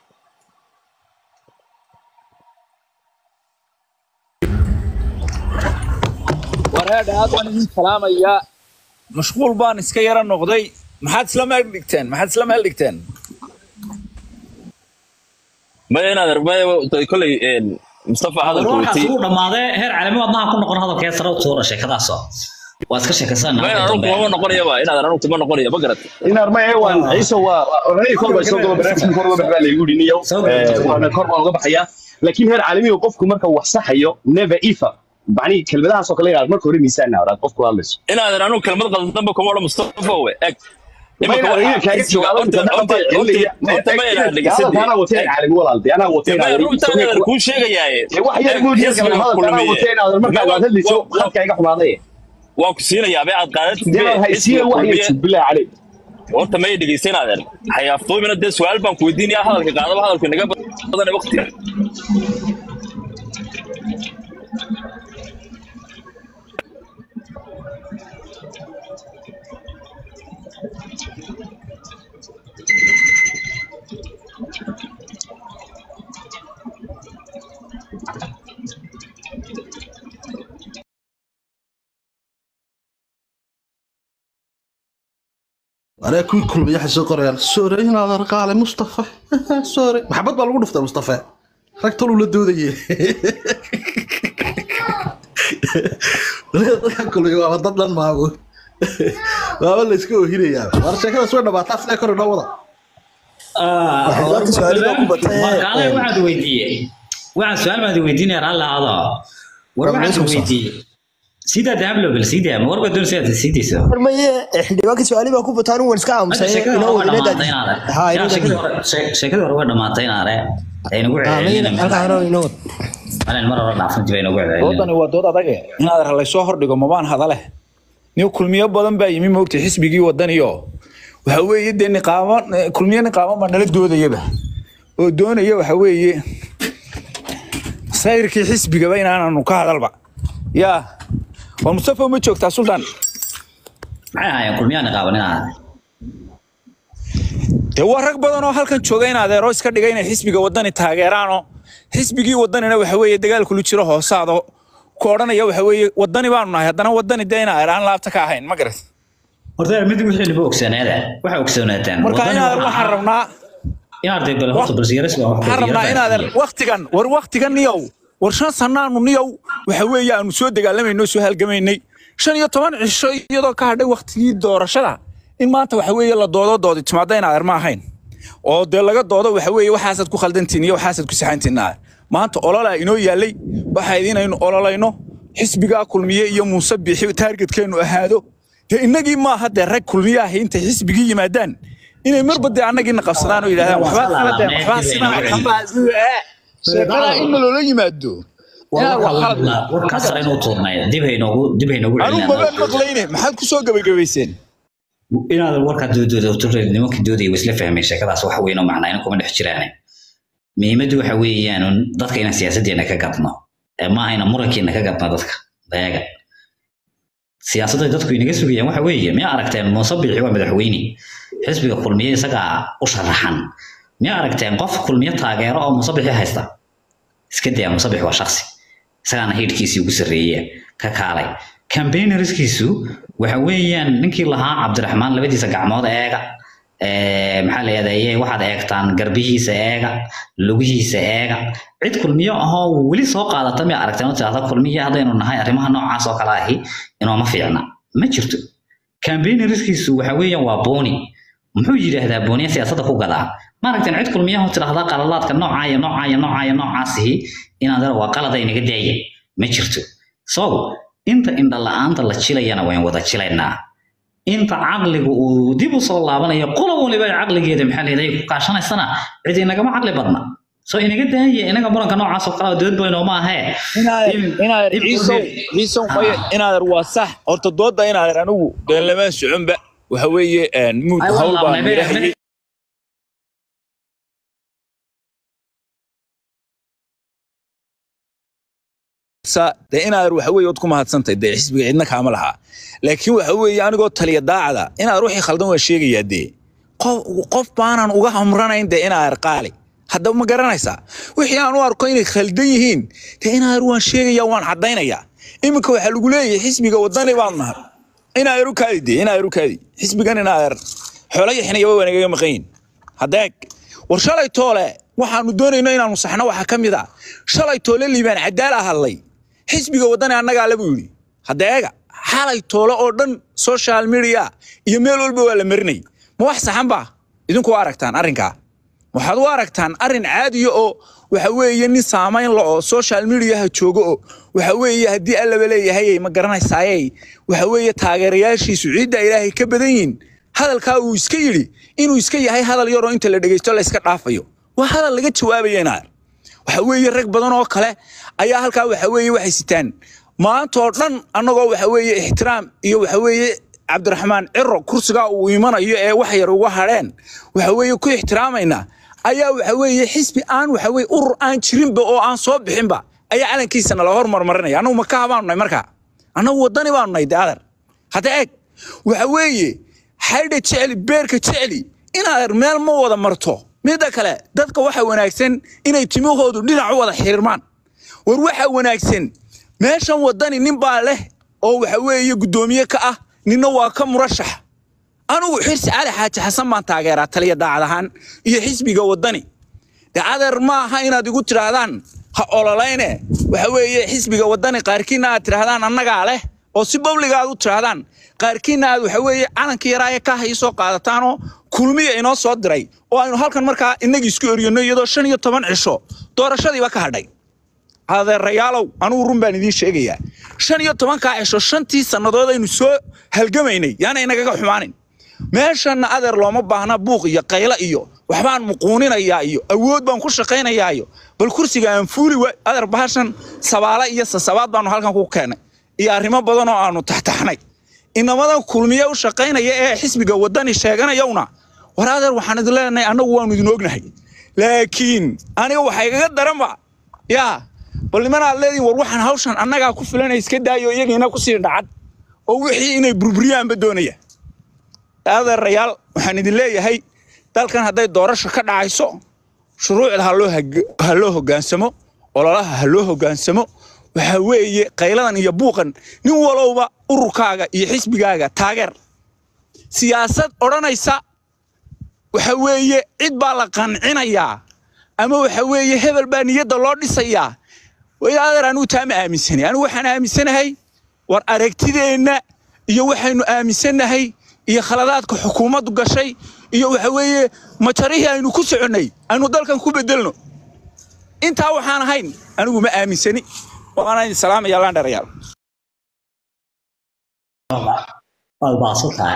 wareedha aad waan idin salaamayaa mashquul baan iska yara noqday maxaad isla meel dhigteen maxaad isla meel dhigteen maya inaad maya kolley een, mustafa hadalka warkaas watay uu dhammaadee heer caalami wadnaha ku noqon hadalkee sare u tuura sheekadaasoo waa iska sheekaysanaa maya marka anu dambe kumama noqonayaba inaad anu kuma noqonaya ma garat inaar ma ee waan ciise waa oranay kor baa soo galo barnaamijka kor uga bax baa laygu yidhi niyow Soo galo. waana kor baan uga baxayaa laakiin heer caalamiga qofku marka wax saxayo never ever macnihi kelmadahaas oo kale inaad marka hore miisaan aad qofku hadlayso inaadan anu kelmad qaldanba kuma odhan mustafa we eg ma inaad iga kaaga jawaabo inta dhaqan baa celinaya horta ma inaad hadalka dhegeysan anaa watay caalami walaaltay anaa watay maya runta inaadan kuu sheegayaaye wax yar buu yar kale hadalka anaa watay inaad markaa aad hadlayso halka iga xumaaday waan ku siinayaa be aad qaadatid be deedan haysiya wax yar jib bilaa calay horta may dhegeysanaadan xayaaftooyina dee su-aal baan ku weydiinaya hadalka qaadaba hadalku inaga badan waqtiga أنا كل كل بيحس سوقريال سوري هنا رقالة مصطفى سوري محبط بالو نفطه مصطفى ركتول ولا دودي كل يوم ضد ما هو ما ولا اسكو هنا يا ورشة كذا سوينا بعطاف لا كنا نوضع markaale su-aalaha waxaad weydiiyey waxaan su-aal baad weydiinaya raalli aado war waxaad weydiiyey sidaa dahablo bal sidaa ma warba doon sidaad siidayso maye xildhibaanka su-aali baa ku bataan waan iska Hadda aamusay sheekada inoo hore waa wadinadaad dhamaatay inaare ha Yaa, inoo sheekadii hore shee- sheekadii hore waa dhamaatay inaare aynagu celcelinin halkaa hore inoo wad malen mar hore dhaafan dib aynagu celcelinin doodani waa dood adage inaad laysoo hordhigo mabaan hadale nin kulmiyo badan baa yimi moogta xisbigii wadaniyo waxa weeye dee niqaamo kulmiyo niqaamo baa nala doodayaba oo doonaya waxa weeye sayrkii xisbigaba inaananu ka hadalba yaa waa mustafa ma joogtaa sultan maxay ahaayeen kulmiyaan qaaban inaare dee waa rag badan oo halkan jooga in adeero iska dhiga inay xisbiga wadani taageeraanoo xisbigii wadanina waxa weeye dagaalkulu jiro hoosaado ku odhanaya waxa weeye wadani baanu nahay haddana wadani dee inaa aan laabta ka ahayn ma garat horta mid wixii liba ogsoonaada waxa ogsoonaataan marka inaadan waxaan rabnaa inaarday bal horta bal siyaras baa wax waxaan rabnaa inaadan waktigan war waktigan niyow war shan sanaanu niyow waxa weeye aanu soo dagaalamayno soo halgamaynay shan iyo toban cisho iyadoo ka hadhay waktigii doorashada in maanta waxa weeye la doodo doodi timaada in adeer ma ahayn oo dee laga doodo waxa weeye waxaasaad ku khaldantiin iyo waxaasaad ku saxantiin adeer maanta ololaa inoo yaallay waxaa idinaynu ololayno xisbigaa kulmiye iyo muuse bixi taargetkeennu ahaado dee innagii maaha dee rag kulmiye ahi intay xisbigii yimaadaan inay marba dee annagiina qabsadaan oo yidhahdaan waxbaa khaladeen waxbaa sidaa waxbaa sheekada in loola yimaado inaad wax khalad warkaas sare inuu tuurnay dib haynoogu dib haynoogu anuu mabaan maqlayne maxaad ku soo gabagabayseen inaadan warkaa doodooda nimankii doodaya wa isla fahmeen sheekadaas wax weyn oo macnaa in kuma dhex jiraane muhiimaddu waxa weeyaan un dadka inaan siyaasaddeena ka gadno ee maaha inaan murankeena ka gadno dadka dayaga siyaasadda dadku inaga sugayaan waxa weeye miyaa aragteen muuse biixi waa madaxweyne xisbiga kulmiye isagaa u sharaxan miyaa aragteen qof kulmiye taageero oo muuse biixi haysta iska daya muuse biixi waa shaksi isagaana hiidhkiisii ugu sarreeya ka kaalay campaignerskiisu waxa weeyaan ninkii lahaa cabdiraxmaan labadiisa gacmood eega ee, maxaa la yidhahdaa waxaad eegtaan garbihiisa eega lugihiisa eega cid kulmiyo ahoo weli soo qaadata miya aragteen oo tidhahda kulmiye haddaynu nahay arrimaha noocaas oo kale ahi inooma fiicna ma jirto campaignerskiisu waxa weeyaan waa booni muxuu yidhaahdaa booniya siyaasadda ku gadaa ma aragteen cid kulmiyaha oo tidhahda qaladaadka noocaa iyo noocaa iyo noocaa iyo noocaasihi inaad waa qalada inaga daaya ma jirto so inta indha la'aanta la jilayana wayn wada jilaynaa inta caqligu uu dib u soo laabanayo qola waliba ay caqligeeda maxaa leedahay ku kaashanaysana cid inagama caqli badna so inaga daaya inaga muranka noocaas oo kale oo dood bayno ma ahee inaadan ciisow ciisow maya inaadan waa sax horta doodda inaadan anigu dee lama soconba waxa weeye muud Ay, waa hawl baan laabnay, yidhahayay sa dee inaadan waxa weeye ood ku mahadsantay dee xisbiga cidna kaama lahaa laakiin waxa weeye anigoo taliya daacada inaadan wixii khaldan waa sheegayaa dee qof qof baanan uga hamranayn dee inaadan qaali haddaba ma garanaysaa wixii aan u arko inay khaldan yihiin dee inaadan waan sheegayaa waan caddaynayaa iminka waxaa lagu leeyahay xisbiga wadani baan nahay inaadan u kaadi dee inaadan u kaadi xisbigan inaadan xoolo yaxinayaba waa nagaga maqan yihin haddeeg war shalay toole waxaanu doonayno inaanu saxno waxaa ka mid ah shalay toole liibaan cadaal ah hadlay xisbiga waddani annagaa le buu yidhi hadda eega xalay toole oo dhan social media iyo meel walba waa la marinay ma wax saxan baa idinku waa aragtaan arrinkaa waxaad u aragtaan arrin caadiya oo waxa weeye nin saamayn la oo social mediaha joogo oo waxa weeye haddii allaba leeyahay ma garanaysaaye waxa weeye taageerayaashiisu ciidda ilaahay ka badan yihin hadalkaa uu iska yidhi inuu iska yahay hadal yaroo inta la dhegeysto la iska dhaafayo waa hadal laga jawaabaya inaar waxa weeye rag badan oo kale ayaa halkaa waxa weeye waxay sitaan maantoo dhan annagoo waxa weeye ixtiraam iyo waxa weeye cabdiraxmaan ciro kursigaa uu imanayo ee wax yar uga hadheen waxa weeye ku ixtiraamayna ayaa waxa weeye xisbi aan waxa weeye urur aan jirinba oo aan soo bixinba ayaa calankiisa nala hormarmarinaya annagu makaha baanu nahay markaa annagu waddani baanu nahay de adar hadda eeg waxa weeye xaydha jecli beerka jecli inaad meel ma wada marto midda kale dadka waxa wanaagsan inay timahoodu dhinac u wada xirmaan war waxa wanaagsan meeshan waddani nin baa leh oo waxa weeye guddoomiye ka ah ninna waa ka murashax anigu xirsi cali xaaji xasan baan taageeraa taliya daacad ahaan iyo xisbiga waddani de adeer ma aha inaad igu tidhaahdaan ha ololayne waxa weeye xisbiga waddani qaarkiinna aad tidhaahdaan annagaa leh oo si babliga aad u tidhaahdaan qaarkiinna aad waxa weeye calankii yaraaye kaha ii soo qaadataanoo kulmiya inoo soo diray oo aynu halkan markaa innagii isku eryanno iyadoo shan iyo toban cisho doorashadiiba ka hadhay adeerayaalow anugu run baan idiin sheegayaa shan iyo tobankaa cisho shantii sannadood aynu soo halgamaynay yaana inagaga xumaanin meeshanna adeer looma baahna buuq iyo qaylo iyo waxbaan muquuninayaa iyo awood baan ku shaqaynayaa iyo bal kursiga aan fuuli wa adeer bahashan sabaale iyo sasabaad baanu halkan ku keennay iyo arrimo badan oo aanu taxtaxnay inamadan kulmiye u shaqaynaya ee xisbiga waddani sheeganayowna war adeer waxaan idin leenahay annagu waanu idin ognahay laakiin aniga waxaa igaga daranba yaa bal nimanaad leedihin war waxaan hawshan annagaa ku filanay iska daayo iyagiina kusii dhacad oo wixii inay burburiyaanba doonaya adeerayaal waxaan idin leeyahay dalkan hadday doorasho ka dhacayso shuruucda ha loo hag- ha loo hoggaansamo ololaha ha loo hoggaansamo waxa weeye qayladan iyo buuqan nin walowba ururkaaga iyo xisbigaaga taageer siyaasad odhanaysa waxa weeye cid baa la qancinayaa ama waxa weeye hebel baa niyadda loo dhisayaa way adeer anigu taa ma aaminsanay anigu waxaan aaminsanahay war aragtideenna iyo waxaynu aaminsannahay iyo khaladaadka xukuumaddu gashay iyo waxa weeye majarihii aynu ku soconnay aynu dalkan ku bedelno intaa waxaan ahayn anigu ma aaminsani waana idin salaamaya laandharayaal waad baaqsan tahay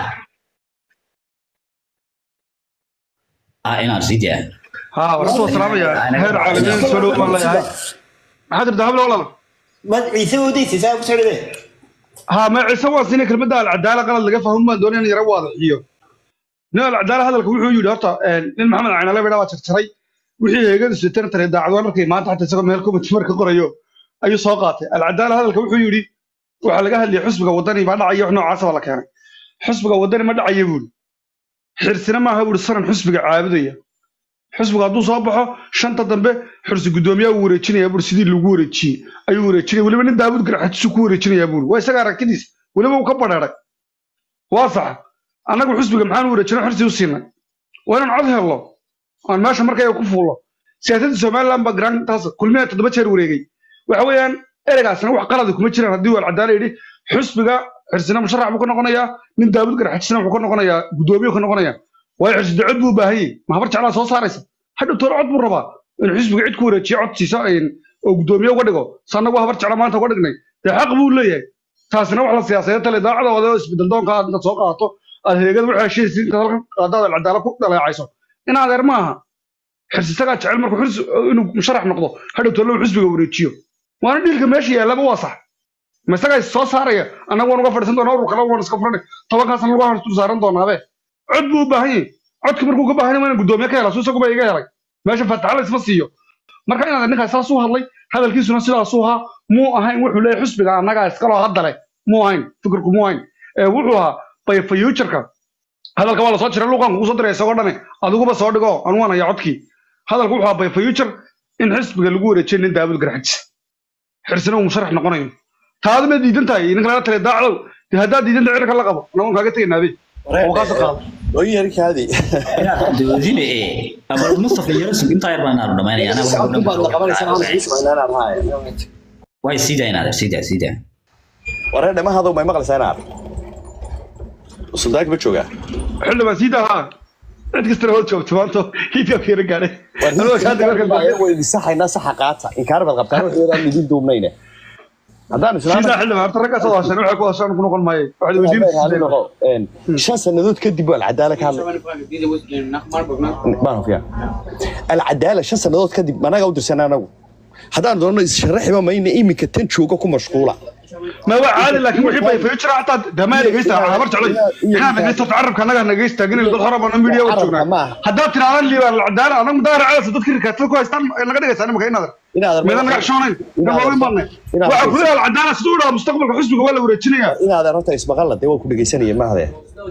ah inaad sii daa ها ورسول السلام يا هير عالمين سولو والله يا حاضر ذهب له والله mad ciise wadiisa saa ku socdee ها ما عيسى واسيني كلمة العدالة قال لك فهم ما دوني يرى واضح iyo nin alcadaala hadalka wuxuu yidhi horta nin maxamed caynale bidhaa waa jarjaray wixii heegadu sitan tare daacadwaan markay maanta xataa isagoo meel kumid marka qorayo ayuu soo qaatay alcadaala hadalka wuxuu yidhi waxaa laga hadlayay xusbiga waddani baa dhacaya wax noocaasa baa la keenay xusbiga waddani ma dhacaya buuri xirsina maaha buuri saran xusbiga caabudaya xusbiga hadduu soo baxo shanta dambe xursi guddoomiyaa uu wareejinaya buuri sidii lagu wareejiyey ayuu wareejinaya weliba nin daawud garxajisu ku wareejinaya buuri waa isaga aragtidiis weliba uu ka badheeray waa sax annagu xusbiga maxaan u wareejinay xorsi u siinay waa inaan cod helno aan meesha markay ku fuullo siyaasadda somaliland baa garaantaas kulmiya toddoba jeer wareegay waxa weeyaan ereygaasna wax qaladi kuma jiraan haddii waa alcadaala yidhi xusbiga xirsina musharax buu ka noqonayaa nin daawud garxajisna wuxuu ka noqonayaa guddoomiye ka noqonayaa waayo xirsi dacod buu u baahan yahay mahabar jeclaa soo saaraysa hadhow toore cod buu rabaa inuu xisbiga cid ku wareejiyo cod siisa oo guddoomiye uga dhigo sannagu habar jecla maanta uga dhignay dee xaq buu leeyahay taasina wax la siyaasadeed tale daacadooda oo isbedel doonka aad intaad soo qaadato aad heegada waxay heshiisi intaad halkan qaadaad alcadaala ku dhaleecayso in adeer ma aha xirsi isagaa jecel markuu xirsi inuu musharax noqdo hadhow tolle uu xisbiga wareejiyo waana dhiilka meesha yaallaba waa sax ma isagaa is soo saaraya annagu waan uga fadhiisan doonaa urur kale waan iska furanay tobankaasna lagu harsul saaran doonaabe cod buu u baahan yahay codka markuu ka baahan yahay waa inaan guddoomiye ka hela su isaguba iga helay meesha fataxala isma siiyo marka inaad ninkaas saas u hadlay hadalkiisuna sidaasuu ahaa muu ahayn wuxuu leeyahay xusbiga annagaa iskaloo haddale muu ahayn fikirku muu ahayn ee wuxuu ahaa bay fayuujarka hadalka waa lasoo jiray luqan kugu soo diray isagoo dhane adiguba soo dhigo anu waan hayaa codkii hadalku wuxuu ahaa bay fayuujar in xisbiga lagu wareejiyo nin daawud garxajis xirsina uu musharax noqonayo taadu ma diidan tahay ninka laga taliya daacdow dee haddaad diidan tahay cirka la qabo anagoon kaaga tegaynaabe oo kaas qaado ooyarkaadi inaad doodine ee abal mustafa yaro sug intaa yar baan aanu dhamaynaya way sidaa inaad sidaa sidaa waree dhamahadow may maqlaysaa inaad suldaanka ma joogaa xildhibaan sii dahaa cid kastana hood joogto maanta hiidka fiira gaadhay waydi saxaynaa saxa qaata inkaar baad qabtaan waxyadaan idin duubnayne haddaan siidaa xildhibaan horta raggaas oo hasheen waxay ku hasheen ku noqon maaye waxaad weydiin shan sannadood kadib waa alcadaala ka hadlay baan hufiyaa alcadaala shan sannadood kadib managa u dirsanaa anagu haddaan doonno issharaxiba mayna iminka tan jooga ku mashquula ما هو عادي لكن وحي باي فيوتشر حتى دماء نجيستا عبر تعلي احنا نجيستا تعرف كان نجا نجيستا جن اللي خرب انا ميديا وجونا هدا ترى لي العداله انا مدار على صدق كير كاتل كو استان نغا دغيس انا مكاين هذا ما انا شونين ما وين مرني وعفوا العداله سدودا مستقبل حسبك ولا ورجينيا in aad arrinta ismaqalla dee waa ku dhegaysanaya maahde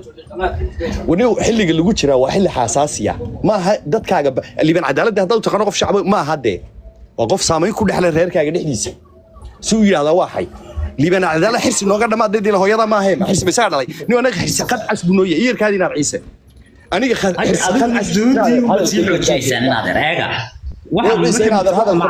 wani xilliga lagu jiraa waa xilli xasaasiya maaha dadkaaga ba- liban cadaaladda haddaad u taqaano qof shacbi maaha dee waa qof saamayn ku dhexle reerkaaga dhexdiisa si uu yidhahdaa waa xay liban cadaala xirsi nooga dhammaad dila hooyada maahe ma xirsi baysaga dhalay nin anaga xirsi qad cas buu nooyahay iyarkaadi inaad ciise aniga xa- xirsi qad adigu cas doodii ubaad sii xoojiyeysaan inaad ereega Ciise inaad hadalka ma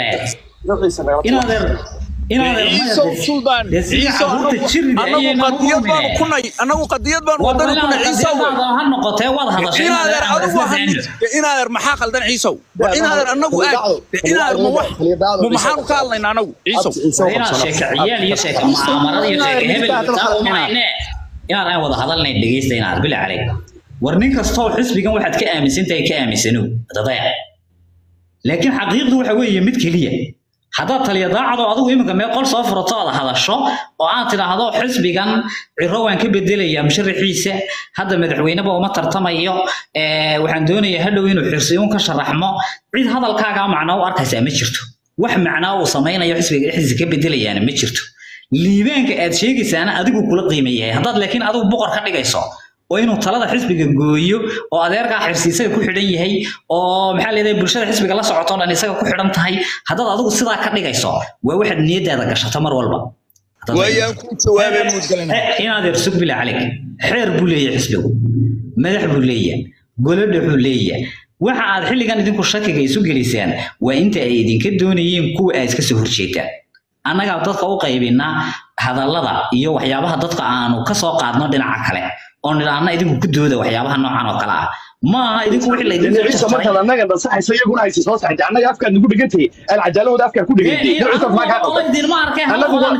inaad er inaad er ciisow suldaan ciisow anagu qadiyad baanu ku nay anagu qadiyad baanu wadani ku nay ciisow ha noqotee waad hadashay inaadeer adigu ahan inaadeer maxaa qaldan ciisow war inaadeer anagu aad inaadeer ma wax ma maxaanu ka hadlaynaa anagu ciisow inaad sheeka ciyaal iyo sheeka mucaamarada iyo sheeka hebel inaad inaad aan wada hadalnay dhegeysta inaad bila calay war nin kastoo xisbigan waxaad ka aaminsantahay ka aaminsanow dadaya laakiin xaqiiqdu waxa weeye mid keliya haddaad taliya daacado adigu iminka meel qol soo furato aad hadasho oo aad tidhaahdo xisbigan ciro waan ka bedelayaa musharaxiisa hadda madaxweyneba uma tartamayo ee, waxaan doonayaa hadhow inuu xirsiyoon ka sharaxmo cid hadalkaagaa macnaa u arkaysaa ma jirto wax macnaa uu samaynayo xisbiga dhexdiisa ka bedelayaana ma jirto liibaanka aad sheegaysaana adigu kula qiima yahay haddaad laakiin adigu boqor ka dhigayso oo inuu talada xisbiga gooyo oo adeerkaa xirsi isaga ku xidhan yahay oo maxaa leedahay bulshada xisbiga la socoto dhan isaga ku xidhan tahay haddaad adigu sidaa ka dhigayso waa waxaad niyadaada gashato mar walba waayaan ku jawaabay muudgalina Eh, inaad ersug bila calik xeer buu leeyahay xisbigu madax buu leeyahay golodha buu leeyahay waxa aad xilligan idinku shakiga isu gelisaan waa inta ay idinka doonayeen kuwa aad iska soo horjeedaan annagaa dadka u qaybinaa hadallada iyo waxyaabaha dadka aanu ka soo qaadno dhinaca kale oo nidhaahna idinku ku dooda waxyaabaha noocan oo kale ah ma aha idinku wixii laydin soo ciise jarjaray markaad annaga nasaxayso iyaguna haysa soo saxaytay annaga afkaad nagu dhegantay alcadaalahooda afkaad ku dhegantay ciise maa kaa qaldan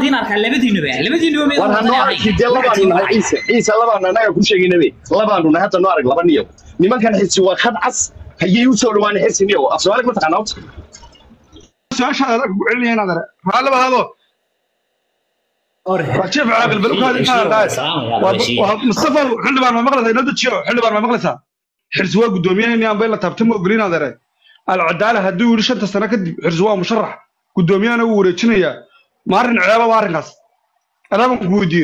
war hanoo arki dee labaanu nahay ciise ciise labaanu annaga ku sheegaynabe labaanu nahay hadda noo arag laba niyow nimankan xirsi waa khad cas hayay u soo dhawaanay xirsi niyow af soomaali ma taqaanaa horta su-aasha aad ku celinaya inaad are raalli bahado waa jeef caaqil bal ukaadi inaad dhahay mustafa xildhibaan ma maqlaysaa inoo dejiyo xildhibaan ma maqlaysaa xirsi waa guddoomiyaheeni aan bay la taabta ma ogolin inaad are alcadaala hadduu yidhi shanta sano kadib xirsi waa musharax guddoomiyahana wuu wareejinayaa ma arrin ceeba waa arrinkaas adaaban ku weydiiye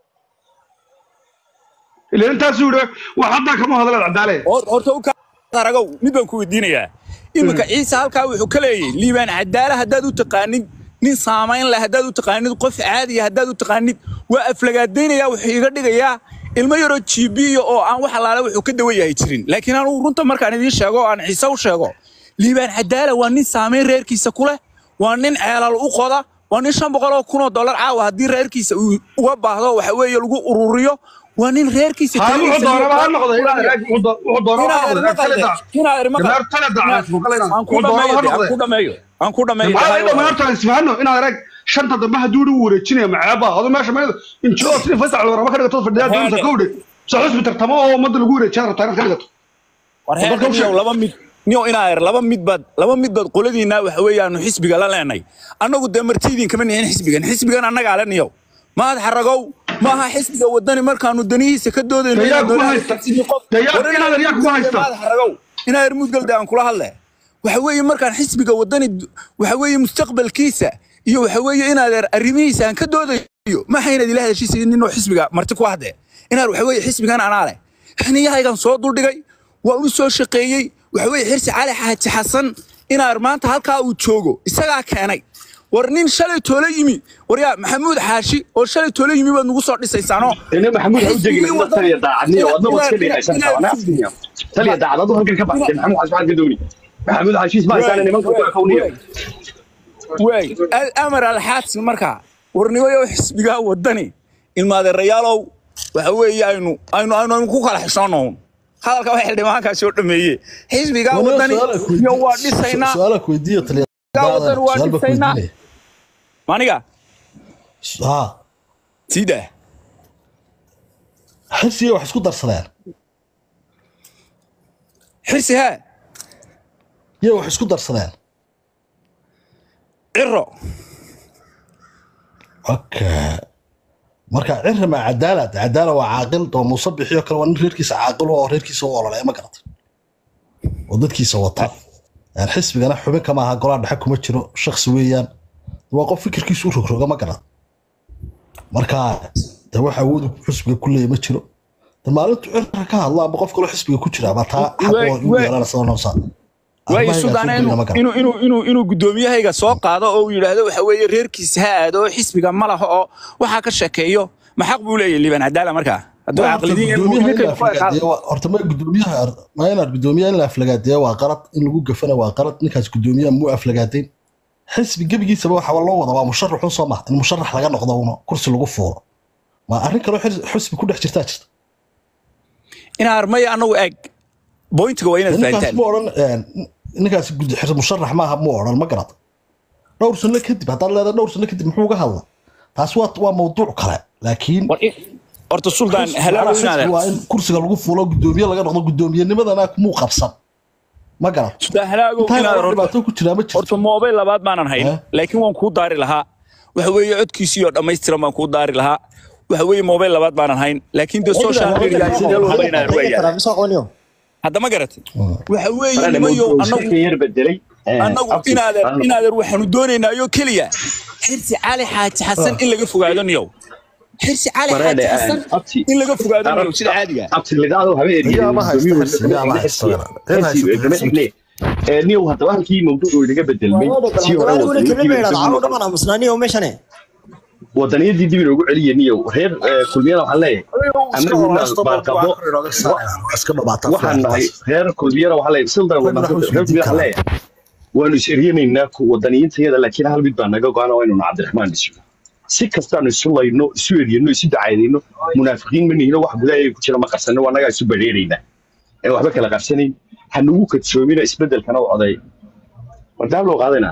ilaa intaasuu yidhi wax haddaa kama hadal alcadaale horta u aragow mid baan ku weydiinayaa iminka ciise halkaa wuxuu ka leeyahay liibaan cadaala haddaad u taqaanid nin saamayn leh haddaad u taqaanid qof caadiya haddaad u taqaanid waa aflagaadaynayaa wuxuu iga dhigayaa ilmo yaroo jibiya oo aan wax alaale wuxuu ka dawan yahay jirin laakiin anugu runta markaan idiin sheego oo aan ciise u sheego liibaan cadaala waa nin saamayn reerkiisa ku leh waa nin ceelal u qoda waa nin shan boqol oo kun oo dollar caawa haddii reerkiisa uu uga baahdo waxa weeye lagu ururiyo waa nin reerkiisa haa wuxuu talihiisa doonaba ha iyo- noqdo inaad arag wuxuu doonaba ha noqdo kale daa gabaar tale daa aan ku dhameeyo aan ku dhameeyo aan ku dhameeyo maxaa ila maarta isfahanno inaad arag shanta dambe hadduu dhi wareejinaya macaaba adu meesha meedo injoo si fasax warama ka dhigato fadhiyaa doonta kowdhe soo xusbi tartamo oo ummadda lagu wareejiya rabtaa inaad ka dhigato war heerka niyow laba mid niyow inaa er laba mid baad laba mid baad qoladiina waxa weeyaanu xisbiga la leenay annagu dee martiidin kama nihin xisbigan xisbigan annagaa le niyow maad xaragow ma aha xisbiga wadani markaanu danihiisa ka doodayno Dayaa inaanu kuma doonayo haysta. xisbi qof. Dayaa- War inaad er yaa kuma haysta. maad xaragow inaa er mudgalde aan kula hadle waxa weeye markaan xisbiga wadani waxa weeye mustaqbalkiisa iyo waxa weeye inaad er arrimihiisa aan ka doodayo ma aha inaad ila hadashiisa ninoo xisbiga marti ku hadde inaad waxa weeye xisbigan anaa leh xiniyahaygan soo duldhigay waan u soo shaqeeyey waxa weeye xirsi cali xaaji xasan inaad maanta halkaa uu joogo isagaa keenay war nin shalay toole yimi war yaa maxamuud xaashi oo shalay toole yimi baad nagu soo dhisaysaanoo ina maxamuud ha u jegin xisbigii ina waddan- taliya daacadniyo inaad- wadna waad iska inaad- dheeraysan inaad- tawana afkiya taliya daacad adu halkan ka baxday maxamuud xaas maxaad ka dooni maxamuud xaashiis ma haysaana nimanka ku akawniya waay amar alxaadsin markaa warnimayo xisbigaa wadani ilmaadeerayaalow waxa weeye aynu aynu aynu aynu ku kala xishoonown hadalka waxa xildhibaankaa soo dhameeye xisbigaa wadani iyo waa dhisaynaa su-aala ku weydiiyo taliya Gaa wadan waa su-aal baa ku dhisaynaa. weydiinaya. maniga ha sii daa xirsiga wax isku darsadeen xirsi haa iyo wax isku darsadeen ciro okay marka cirra ma cadaalad cadaala waa caaqil oo muuse bixiyo kale waa nin reerkiisa caaqil oo reerkiisa u ololaya ma garata oo dadkiisa wata Een, xisbigana xubin kama aha golaha dhexe kuma jiro shaksi weeyaan waa qof fikirkiisu u rogroga ma garat marka de wax awood uu xisbiga ku leeyahy ma jiro de maalintu cirra ka hadla ama qof kaloo xisbiga ku jira ama taa xaq Waay- oo igu waay- yeelana sida noosa waayo sudaana inuu inuu inuu inuu inuu gudoomiyahayga soo qaado oo uu yidhaahdo waxa weeye reerkiisa ha aado oo xisbiga ma laha oo waxaa ka sheekeeyo ma xaq buu leeyahay liban cadaala markaa hadduu caqlidiin horta ma gudoomiyaha ma inaad gudoomiyaha in la aflagaadeeya waa qalad in lagu gafana waa qalad ninkaas gudoomiyaha muu aflagaadeyn xisbi gebigiisaba waxaa loo wada waa musharaxun soo maha in musharax laga noqdo uno kursi lagu fuuro ma arrin kaloo xis- xisbi ku dhex jirtaa jirta inaa armaya annagu eeg bointiga waa inaad ninkaas fahantaan mu odhan een, ninkaas gud- xis- musharax maaha mu odhan ma garad dhowr sano kadib haddaad leedahay dhowr sano kadib muxuu uga hadla taas waa waa mawduuc kale laakiin War in- horta suldaan xisbi- halaago xisbi inaad waa in kursiga lagu fuulo gudoomiye laga noqdo gudoomiyenimadana muu qabsan ma garad suldaan halaago intaa inaad hore horta dhibaato ku jiraa ma jirto horta moobay labaad maanan hayn Eh? laakiin waan kuu daari lahaa waxa weeye codkiisii oo dhammaystiran baan kuu daari lahaa waxa weeye moobay labaad maanan hayn laakiin de social media sidee loo habaynayaa waa yaala hadda ma garatay waxa weeye nimayo annagu yar bedelay annagu inaadeer inaadeer waxaanu doonaynaayo keliya xirsi cali xaaji xasan in laga fogaado niyow xirsi cali xaaji xasan in laga fogaado niyow sida caadiga ah. abtilidaado Yaa ma haysta xirsi, yaa ma haysta walaal. Cid haysta xirsi. niyow haddaba halkii mawduucu inaga bedelmay sii hore wadaniyadii wadaniyadii dib inoogu celiya niyow reer eh, kulmiyada waxaan leeyahay anagu baarqabo waxaan nahay reer kulmiyada waxaan leeyahay sildan reer kulmiyada waxaan leeyahay waanu is eryanaynaa ku wadaniyiintayada laakiin hal mid baa naga go-an oo inuu cabdiraxmaan dhiso si kastaanu isu layno isu eryano isu dacaydayno munaafiqiin ma nihino wax gudaha ku jira ma qarsanno waa annagaa isu badheeraynaa ee waxba kala qarsanayn ha nagu kadsoomina isbedelkana u oday wardaam loo qaadayna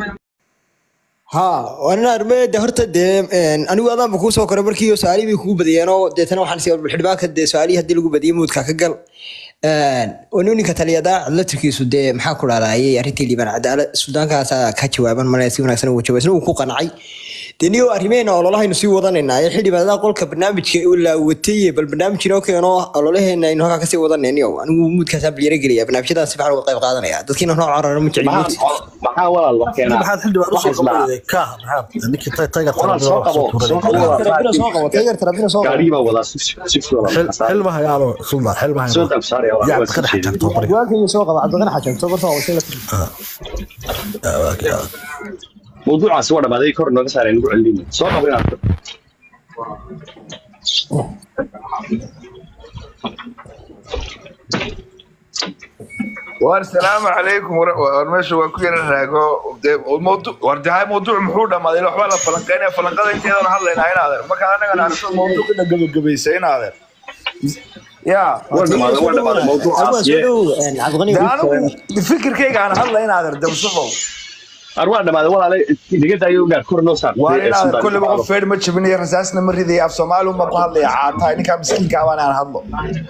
ها وانا ارمي horta dee een, anigu adaanba kuu soo koray markii su-aalihii bay kugu badiyeen oo deetana waxaan sii xildhibaanka dee su-aalihii haddii lagu badiyay muudka ka gal Een, wani ninka taliyadaa latirkiisu dee maxaa ku dhalaayay arrintii liibaan cadaala suudaankaasaa ka jawaaban male si wanaagsan ugu jawaab isna uu ku qancay dee niyo arrimeena ololahaynu sii wadanaynaa ee xildhibaanada qolka barnaamijka la watay bal barnaamij inoo keeno ololaheena aynu halkaa kasii wadanay niyo anigu muudkaasaa balyaro gelaya barnaamijyadaas si fiican uga qayb qaadanaya dadkiina nooc carara ma jecli muudka maxaa walaal wax keenaa maxaad xildhibaan usoo qabanayay ka maxaad ninkii tay taygar walaal soo qabo soo qabo tarabina soo qabo taygar tarabina soo qabo gaarigii baa wadaa si si xilmaha yaalo suldan xilmaha soo dab saaraya waa yaa waa qadax sii tagto bari waankayga soo qaba cabdiqani xajan soo barta waa wasila mawduucaasi waa dhamaaday kor nooga saareen nagu celin soo qabo inaad war salaamu calaykum war- war meesha waa ku yara raago dee mawdu- war dahay mawduuc muxuu dhammaaday ila waxbaa la falanqeynaya falanqada inteedana hadlaynaa in adeer marka anagana arrinta mawduucina gabagabaysa in adeer ya waa dhamaaday waa dhamaaday mawduucaas yee de anigu fikirkayga aan hadla in adeer damsufow ar waa dhamaaday walaale inaga daayo gaar kor noo saar waa in adeer kolleyba qof feer ma jabinayo rasaasna ma ridaya af soomaali uma ku hadlaya caatahay ninkaa miskiinka abaan aan hadlo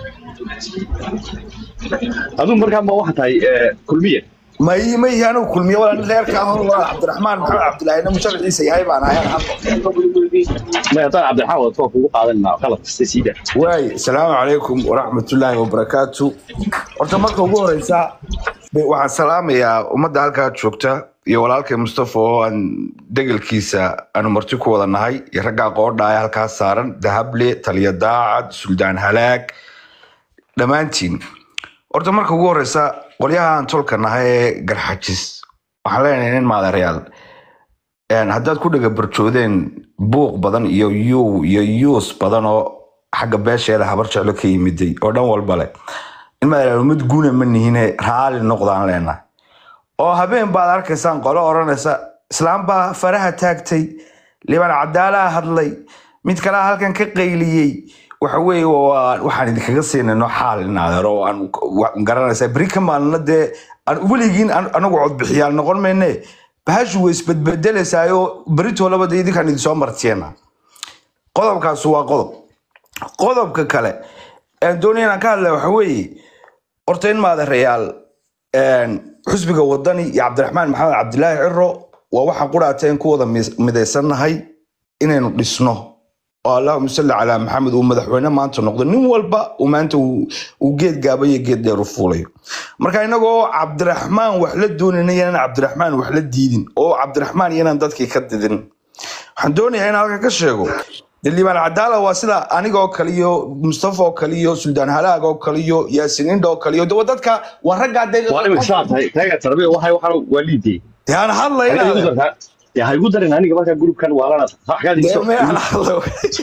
aduu markaa ma waxa tahay eh, kulmiye ma ii ma ihi anigu kulmiye walaa nin reerka ahon walaa cabdiraxmaan maxamed cabdilahina musharaxiisa yahay baan ahay aan hadlo ma haddaan cabdiraxmaan wadato waa kugu qaadanaa qalad kasta sii daa waay asalaamu calaykum waraxmatullaahi wabarakaatu horta marka ugu horeysa be- waxaan salaamayaa ummadda halkaa joogta iyo walaalkay mustafa oo aan degelkiisa aanu marti ku wada nahay iyo raggaa qoodha ee halkaas saaran dahable taliya daacad suldaan halaag dhammaantiin horta marka ugu horeysa qolyaha aan tolka nahay ee garxajis waxaan leenahay nin maadareyaal een, haddaad ku dhega barjoodeen buuq badan iyo yuu iyo yuus badan oo xagga beesheeda habar jeclo ka yimiday oo dhan walba leh in maadaama mid guuna ma nihine raali noqdaan leenahay oo habeen baad arkaysaan qolo odhanaysa islaam baa faraha taagtay liban cadaalaa hadlay mid kalea halkan ka qayliyey waxa weeye waa- waxaan idinkaga siinayno xaal in adeero oo aan wa- garanaysaa beri ka maalina dee aan weligiin an- anagu codbixiyaal noqon mayne bahashu way isbedbedelaysaayoo beritoolaba dee idinkaan idinsoo martiyeena qodobkaas waa qodob qodobka kale aan doonaya inaan ka hadlaya waxa weeye horta in maadareyaal xusbiga wadani iyo cabdiraxmaan maxamed cabdilaahi ciro waa waxaan quraateen ku wada mis- midaysannahay inaynu dhisno oo allahuma salli calaa maxamed uu madaxweyne maanta noqdo nin walba uu maanta uu uu geed gaaba iyo geed dheer u fuulayo marka inagoo cabdiraxmaan wax la doonayna inaan cabdiraxmaan wax la diidin oo cabdiraxmaan inaan dadkii ka didin waxaan doonayaa in halka ka sheego dee liibaan cadaala waa sida aniga oo kale iyo mustafa oo kale iyo suldaan halaag oo kale iyo yaasiin indha oo kale iyo de dadka waa raggaa dee waa imika saa tahay taagaa tarbiya waxay waxaan waa liidee dee aan hadlayna dee ha igu darin aniga markaa grupkan waalana waxkaad dee me aan hadlo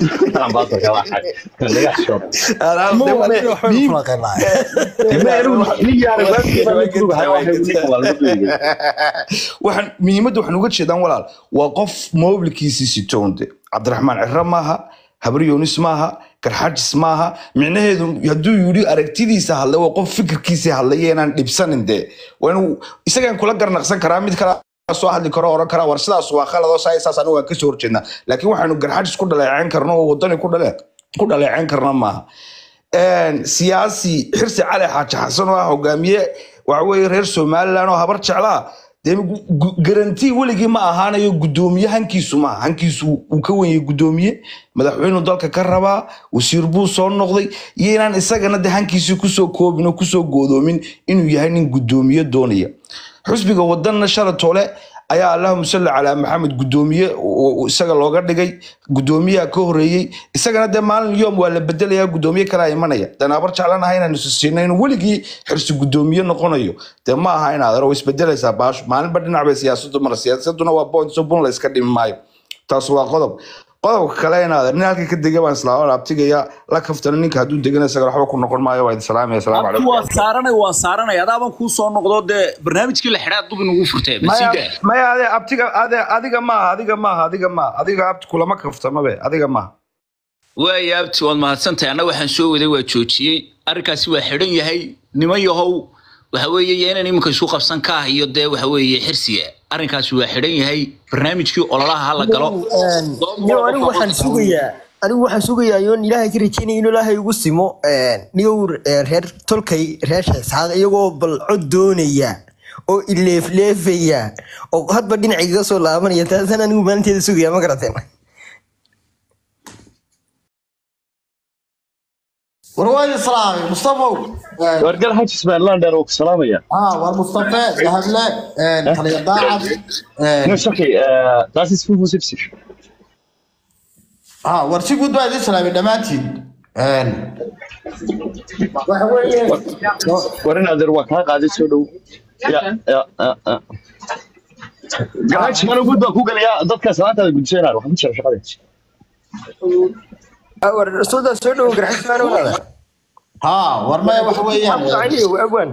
waxaan muhiimadda waxaan uga jeedaan walaal waa qof mobilkiisii sitoonde cabdiraxmaan ciro maaha habri yunis maaha garxajis maaha micnaheedu hadduu yidhi aragtidiisa hadlay waa qof fikirkiisii hadlay inaan dhibsanin dee waa inuu isagaan kula garnaqsan karaa mid kale soo hadli karo oran karaa war sidaas waa khaladoo saa saas anigu waan kasoo horjeednaa laakiin waxaanu garxajis ku dhaleeceyn karno oo wadani ku dhale ku dhaleeceyn karna maaha Een, siyaasi xirsi cali xaaji xasan oo ah hogaamiye waxa weeye reer somalilan oo habar jeclaa dee gu- gu- garantii weligii ma ahaanayo gudoomiye hankiisu maaha hankiisu uu ka wenyay gudoomiye madaxweynuu dalka ka rabaa wasiir buu soo noqday iyo inaan isagana de hankiisii kusoo koobin oo kusoo goodoomin inuu yahay nin gudoomiye doonaya xusbiga wadanna shalatoole ayaa allahuma salli calaa maxamed gudoomiye oo- oo isaga looga dhigay gudoomiyaha ka horeeyey isagana dee maalin yoom waa la bedelayaa gudoomiye kalaa imanaya danaabar jeclanaha inaan isu siinay inuu weligii xirsi gudoomiye noqonayo dee ma aha inaad aro isbedelaysaa baashu maalinba dhinac bay siyaasadu mara siyaasaduna waa point so bun la iska dhimi maayo taas waa qodob qodobka kale inaad nin halkii ka dega baan islaama abtigaya la kaftana ninka hadduu degana isaga waxba ku noqon maayo waa idin salaamaya asalaamu abti calaykum waa saaranay waa saaranay adaaban kuu soo noqdo dee barnaamijkii la xidhaa dub inugu furtee maya basiida maya ade abtiga ade adiga maaha adiga maaha adiga maaha adiga abti kulama kaftamabe adiga maaha waaya abti waad mahadsantahay anna waxaan soo waday waa joojiyey arrinkaasi waa xidhan yahay niman yahow waxa weeye iyo inaan iminka isu qabsan ka ah iyo dee waxa weeye xirsiga arrinkaasi waa xidhan yahay barnaamijkii ololaha hala galo niyo anigu waxaan sugayaa anigu waxaan sugayaa yoon ilaahay ka rajeynaya inuu ilaahay igu simo niyow reer tolkay reer sheesaaq iyagoo bal cod doonaya oo ileefleefaya oo hadba dhinaca iga soo laabanaya taasaan anigu maalinteeda sugaya ma garateen warwaadi salaamay mustafow wargal xajis baan laandheer oo ku salaamaya ah war mustafe dahable taliya daacad no shaki das ist 75 ah war si guud baa idin salaamay dhammaantiin waxa weeye war in adeer waa kaa qaaday soo dhow ya ya ya, ya. garaaji mana gud baan ku gelayaa dadka salaantaada gudsanaa waxaan ku jira shaqadeed war sooda soo dhowo garxismaan walaada ha war maya waxa weeyaan abwan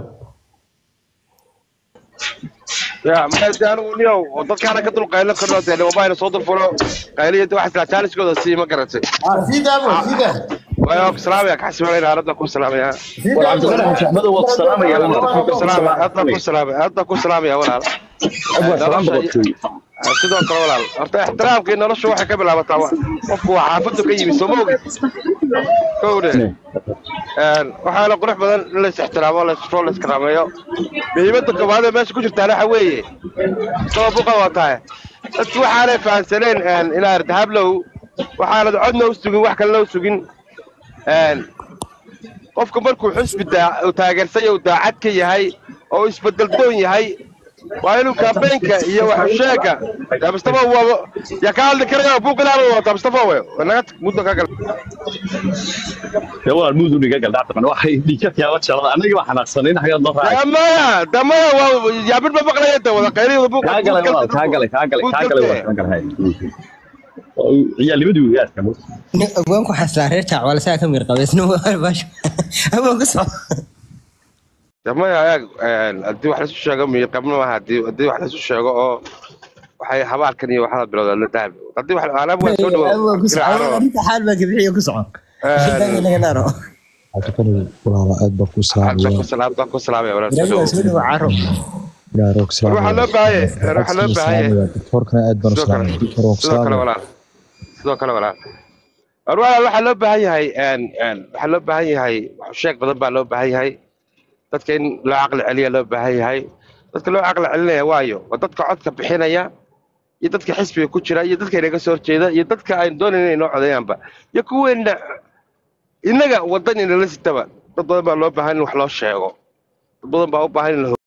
ya maxay anigu niyow oo dadkaana ka dul qaylo karno dee mobail soo dul fulo qayliya de wax jaaniskooda sii ma garatay ah sii daabo sii daa waayo ku salaamaya ka xasibanayna aaladda ku salaamaya sii war daabo cabdiqani xamed waa ku salaamaya ku salaamaya aadna ku salaamaya aadna ku salaamaya walaal abwa salaam boqortooy sidoo kale walaal horta ixtiraamkii noloshu waxay ka bilaabataa wa- qofku waa xaafadu ka yimi soo ma ogid kowde waxaa la qurux badan in lais ixtiraamo laisfoo laiskaraameeyo muhiimadda koowaad ee meesha ku jirtaan waxa weeye sabab u qabataa dadku waxaanay fahansaneen inaa irtihaablow waxaanad codna u sugin wax kalena u sugin qofku markuu xusbi daa- uu taageersan yahay uu daacad ka yahay oo uu isbedel doon yahay waa inuu kaambeenka iyo waxusheega yaa mustafa waa yaa ka hadli karaya buuq ilaaba wata mustafa we naga tag muddo ka gal dee waa muud uniga gal dhacda waxay dhiikadkaaba jalada annaga baa xanaaqsanayn xagaad noo raacay damaya damaya waa yaabid ma maqlaya de wada qayliyada buuq kaa galay walaal kaa galay kaa galay kaa galay waa kaa galay ciyaalnimadii wiyaadka abwaanku xaslaa reer jaac waa lasaa ka mir qabeysna baasha abwaan ku soco damaya ayaag haddii wax laisu sheego miyir qabna maaha haddii haddii wax laisu sheego oo waxay habaalkan iyo waxada bilowda la dahab haddii wax alaab waa soo abwaan ku soco dhawo arrinta xaal baa kabixiyo ku soco laga naaro walaala aad baa ku Hadda ku salaam ku salaamaya walaal soo rabiga soo dhawo caro gaaro ku waxaa loo baahanya waxaa loo baahanya doktorkana aad baan u sidoo kale salaamay sidoo kale walaal sidoo kale walaal war walaal waxaa loo baahan yahay een een waxaa loo baahan yahay wax sheeg badan baa loo baahan yahay dadka in loo caqli celiya loo baahan yahay dadka loo caqli celinaya waayo waa dadka codka bixinaya iyo dadka xisbiga ku jira iyo dadka inaga soo horjeeda iyo dadka aan doonayn inay noo codeeyaanba iyo kuweena innaga wadan inala sitaba dad badan baa loo baahan in wax loo sheego dad badan baa u baahan in la